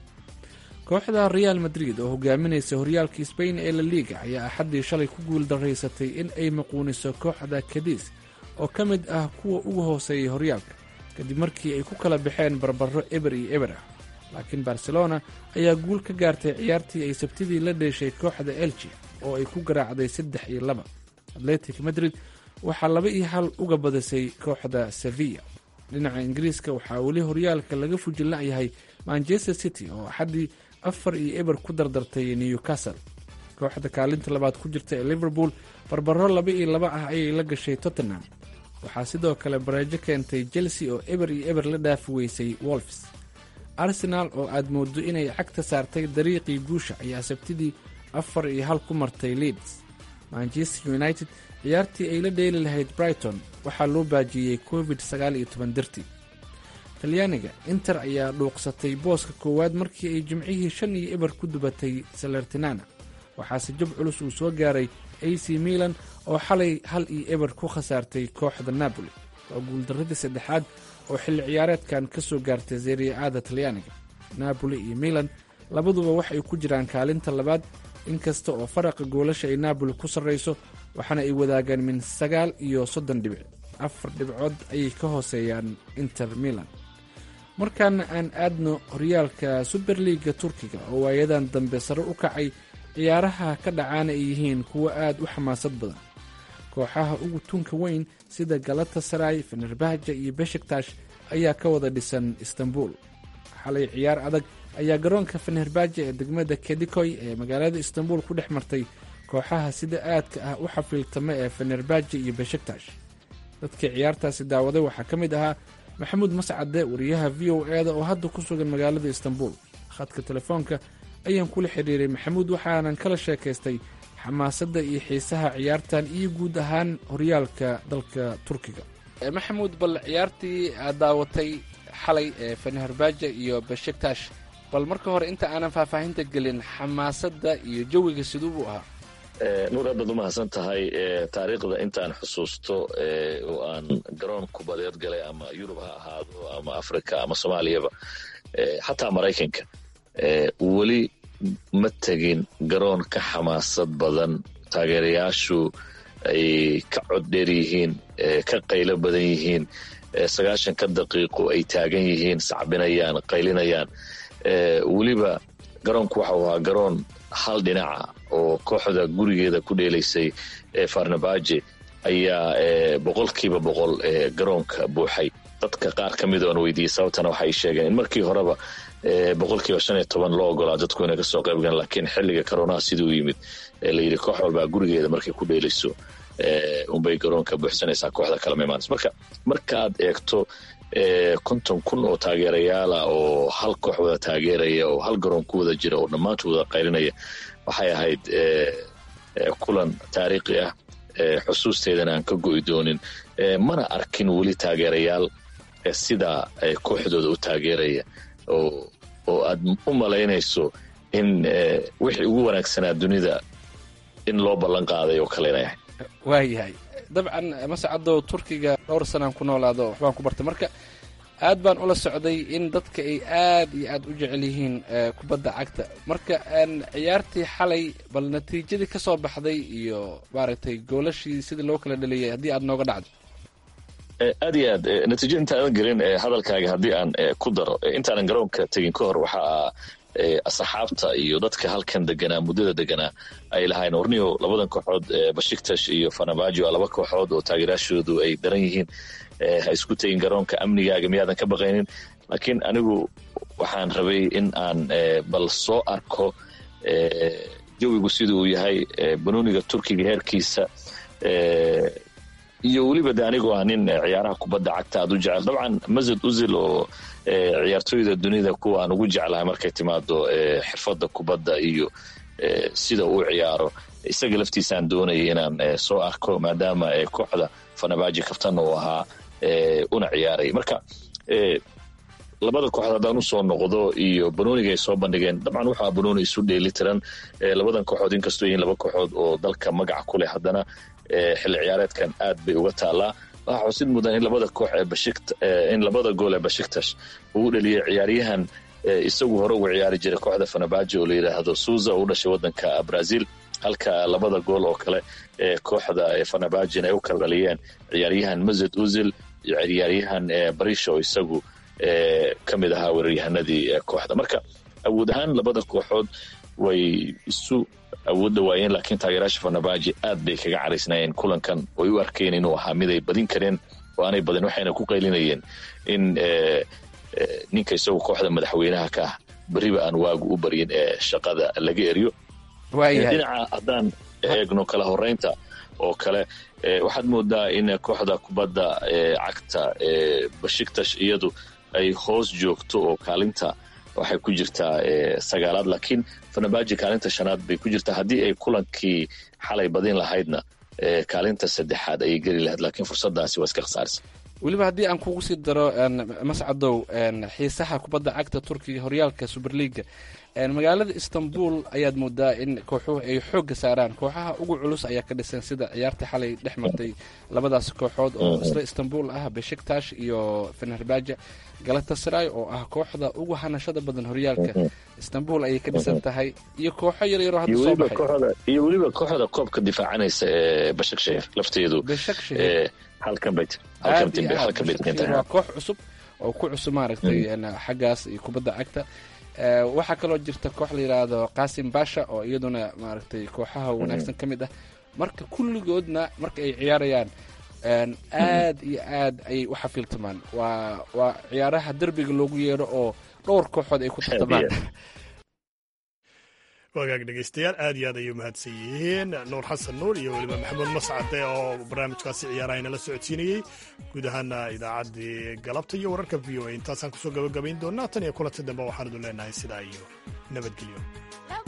kooxda real madrid oo hogaaminaysa horyaalka sbain ee la liiga ayaa axaddii shalay ku guul daraysatay in ay maquuniso kooxda kadiis oo ka mid ah kuwa ugu hooseeyay horyaalka kadib markii ay ku kala baxeen barbaro eber iyo eber ah laakiin barcelona ayaa guul ka gaartay ciyaartii ay sabtidii la dheeshay kooxda elji oo ay ku garaacday saddex iyo laba atletic madrid waxaa laba iyo hal uga badisay kooxda sevilla dhinaca ingiriiska waxaa weli horyaalka laga fujila'yahay manchester city oo axaddii afar iyo eber ku dardartay newcastle kooxda kaalinta labaad ku jirta ee liverpool barbaro laba iyo laba ah ayay la gashay tottenham waxaa sidoo kale bareejo keentay chelsea oo eber iyo eber la dhaafi weysay wolfs arsenaal oo aad mooddo inay cagta saartay dariiqii guusha ayaa sabtidii afar iyo hal ku martay leeds manchester united ciyaartii ay la dheeli lahayd brighton waxaa loo baajiyey covid sagaal iyo toban dartii talyaaniga inter ayaa dhuuqsatay booska koowaad markii ay jimcihii shan iyo eber ku dubatay salertinana waxaase jab culus uu soo gaaray a c milan oo xalay hal iyo eber ku khasaartay kooxda napoli waa guuldarradii saddexaad oo xilli ciyaareedkan ka soo gaartay seriya-aada talyaaniga napoli iyo milan labaduba waxay ku jiraan kaalinta labaad inkasta oo faraqa goolasha ay napoli ku sarrayso waxaana ay wadaagaan min sagaal iyo soddon dhibic afar dhibcood ayay ka hooseeyaan inter milan markaana aan aadno horyaalka suberliiga turkiga oo waayadan dambe sare u kacay ciyaaraha ka dhacaana ay yihiin kuwo aad u xamaasad badan kooxaha ugu tunka weyn sida galata saray fenerbahja iyo beshiktash ayaa ka wada dhisan istanbul xalay ciyaar adag ayaa garoonka fenerbahja ee degmada kedikoy ee magaalada istanbul ku dhex martay kooxaha sida aadka ah u xafiiltama ee fenerbahja iyo beshiktash dadkii ciyaartaasi daawaday waxaa ka mid ahaa maxamuud mascade wariyaha v o e da oo hadda ku sugan magaalada istanbul khadka telefoonka ayaan kula xidhiiray maxamuud waxaanan kala sheekaystay xamaasadda iyo xiisaha ciyaartan iyo guud ahaan horyaalka dalka turkiga maxamuud bal ciyaartii aad daawatay xalay ee fenerbahja iyo beshiktash bal marka hore inta aanan faahfaahinta gelin xamaasadda iyo jawiga siduu buu ahaa nuur aad baad u mahadsan tahay taariikhda intaan xusuusto oo aan garoon kubadeed galay ama yurub ha ahaado ama africa ama soomaaliyaba xataa maraykanka weli ma tegin garoon ka xamaasad badan taageerayaashu ay ka coddheer yihiin ka qaylo badan yihiin sagaashanka daqiiqo ay taagan yihiin sacbinayaan qaylinayaan weliba garoonku waxau ahaa garoon hal dhinaca oo kooxda gurigeeda ku dheelaysay farnabaje ayaa boqolkiiba boqol garoonka buuxay dadka qaar ka mid oon weydiiyey sababtana waxay sheegeen in markii horeba boqolkiiba shan iyo toban loo ogolaa dadku inay kasoo qayb galaan laakiin xilliga karonaha siduu yimid la yidhi koox walbaa gurigeeda markay ku dheelayso unbay garoonka buuxsanaysaa kooxda kalema imaanaysa marka markaaad eegto konton kun oo taageerayaala oo hal koox wada taageeraya oo hal garoon ku wada jira oo dhammaantood wada qaylinaya waxay ahayd kulan taariikhi ah xusuusteedana aan ka go'i doonin mana arkin weli taageerayaal sidaa kooxdooda u taageeraya oo aad u malaynayso in wixii ugu wanaagsanaa dunida in loo ballan qaaday oo kalena yahay waayahay dabcan mascadow turkiga dhowr sanaan ku noolaado waxbaan ku bartay marka aad baan ula socday in dadka ay aad iyo aad u jecel yihiin kubadda cagta marka ciyaartii xalay bal natiijadii ka soo baxday iyo maaragtay goolashii sidii loo kala dhaliyay haddii aad nooga dhacdo aad iyo aad natiijada intaadan gelin hadalkaaga haddii aan ku daro intaanan garoonka tegin ka hor waxaa asxaabta iyo dadka halkan deganaa muddada deganaa ay lahayn orniyo labadan kooxood bashiktash iyo fanabajo waa laba kooxood oo taageeraashoodu ay daran yihiin ha isku tegin garoonka amnigaaga miyaadan ka baqaynin laakiin anigu waxaan rabay in aan bal soo arko jawigu sida uu yahay banooniga turkiga heerkiisa iyo weliba de anigoo ah nin ciyaaraha kubadda cagta aad u jecel dabcan masad uzil oo ciyaartooyda dunida kuwa aan ugu jeclahay markay timaado xirfadda kubadda iyo sida uu ciyaaro isaga laftiisaan doonayay inaan soo arko maadaama kooxda fanabaji kaftanna uu ahaa una ciyaaray marka labada kooxood haddaan usoo noqdo iyo banooniga ay soo bandhigeen dabcan waxaa banooni isu dheeli tiran labadan kooxood inkastoo yihiin laba kooxood oo dalka magaca ku leh haddana xilli ciyaareedkan aad bay uga taallaa waxaa xusid mudan in labada koox ee bashikt in labada gool ee bashiktash uu dhaliyay ciyaaryahan isagu hore uga ciyaari jiray kooxda fanabaji oo la yidhaahdo suuza oo u dhashay waddanka brazil halka labada gool oo kale ee kooxda fanabajin ay u kala dhaliyeen ciyaaryahan mazed uzil iyo ciyaaryahan barisha oo isagu ka mid ahaa weeraryahanadii kooxda marka awood ahaan labada kooxood way isu awoodda waayeen laakiin taageeraasha fanabaji aad bay kaga caraysnaayeen kulankan oy u arkeen inuu ahaa mid ay badin kareen oo aanay badin waxayna ku qaylinayeen in ninka isagu kooxda madaxweynaha ka ah beriba aan waagu u baryin ee shaqada laga eriyo dhinaca haddaan eegno kala horeynta oo kale waxaad moodaa in kooxda kubadda cagta bashiktash iyadu ay hoos joogto oo kaalinta waxay ku jirtaa sagaalaad laakiin fanabaji kaalinta shanaad bay ku jirtaa haddii ay kulankii xalay badin lahaydna kaalinta saddexaad ayay geli lahayd laakiin fursadaasi waa iska khasaarisa weliba haddii aan kugu sii daro mascadow xiisaha kubadda cagta turkiga horyaalka superliga magaalada istanbul ayaad moodaa in kooxuhu ay xoogga saaraan kooxaha ugu culus ayaa ka dhisan sida ciyaartii xalay dhex martay labadaas kooxood oo isla istanbul ah beshiktash iyo fenerbaja galatasaray oo ah kooxda ugu hanashada badan horyaalka istanbul ayay ka dhisan tahay iyo kooxo yaryaroo hadda soo baxay iyo weliba kooxda koobka difaacanaysa ee bashakshehir lafteedu waa koox cusub oo ku cusub maaragtay xaggaas iyo kubadda cagta waxaa kaloo jirta koox la yidhaahdo qasim basha oo iyaduna maaragtay kooxaha wanaagsan ka mid ah marka kulligoodna marka ay ciyaarayaan aad iyo aad ayay u xafiiltamaan waa waa ciyaaraha derbiga loogu yeero oo dhowr kooxood ay ku tartamaan wagaag dhegeystayaal aad iyo aad ayay umahadsan yihiin nuur xasan nuur iyo weliba maxamuud mascade oo barnaamijkaasi ciyaaraha inala socodsiinayey guud ahaana idaacaddii galabta iyo wararka v o a intaasaan kusoo gabagabayn doonaa tan iyo kulanti dambe waxaan idin leenahay sidaa iyo nabadgelyo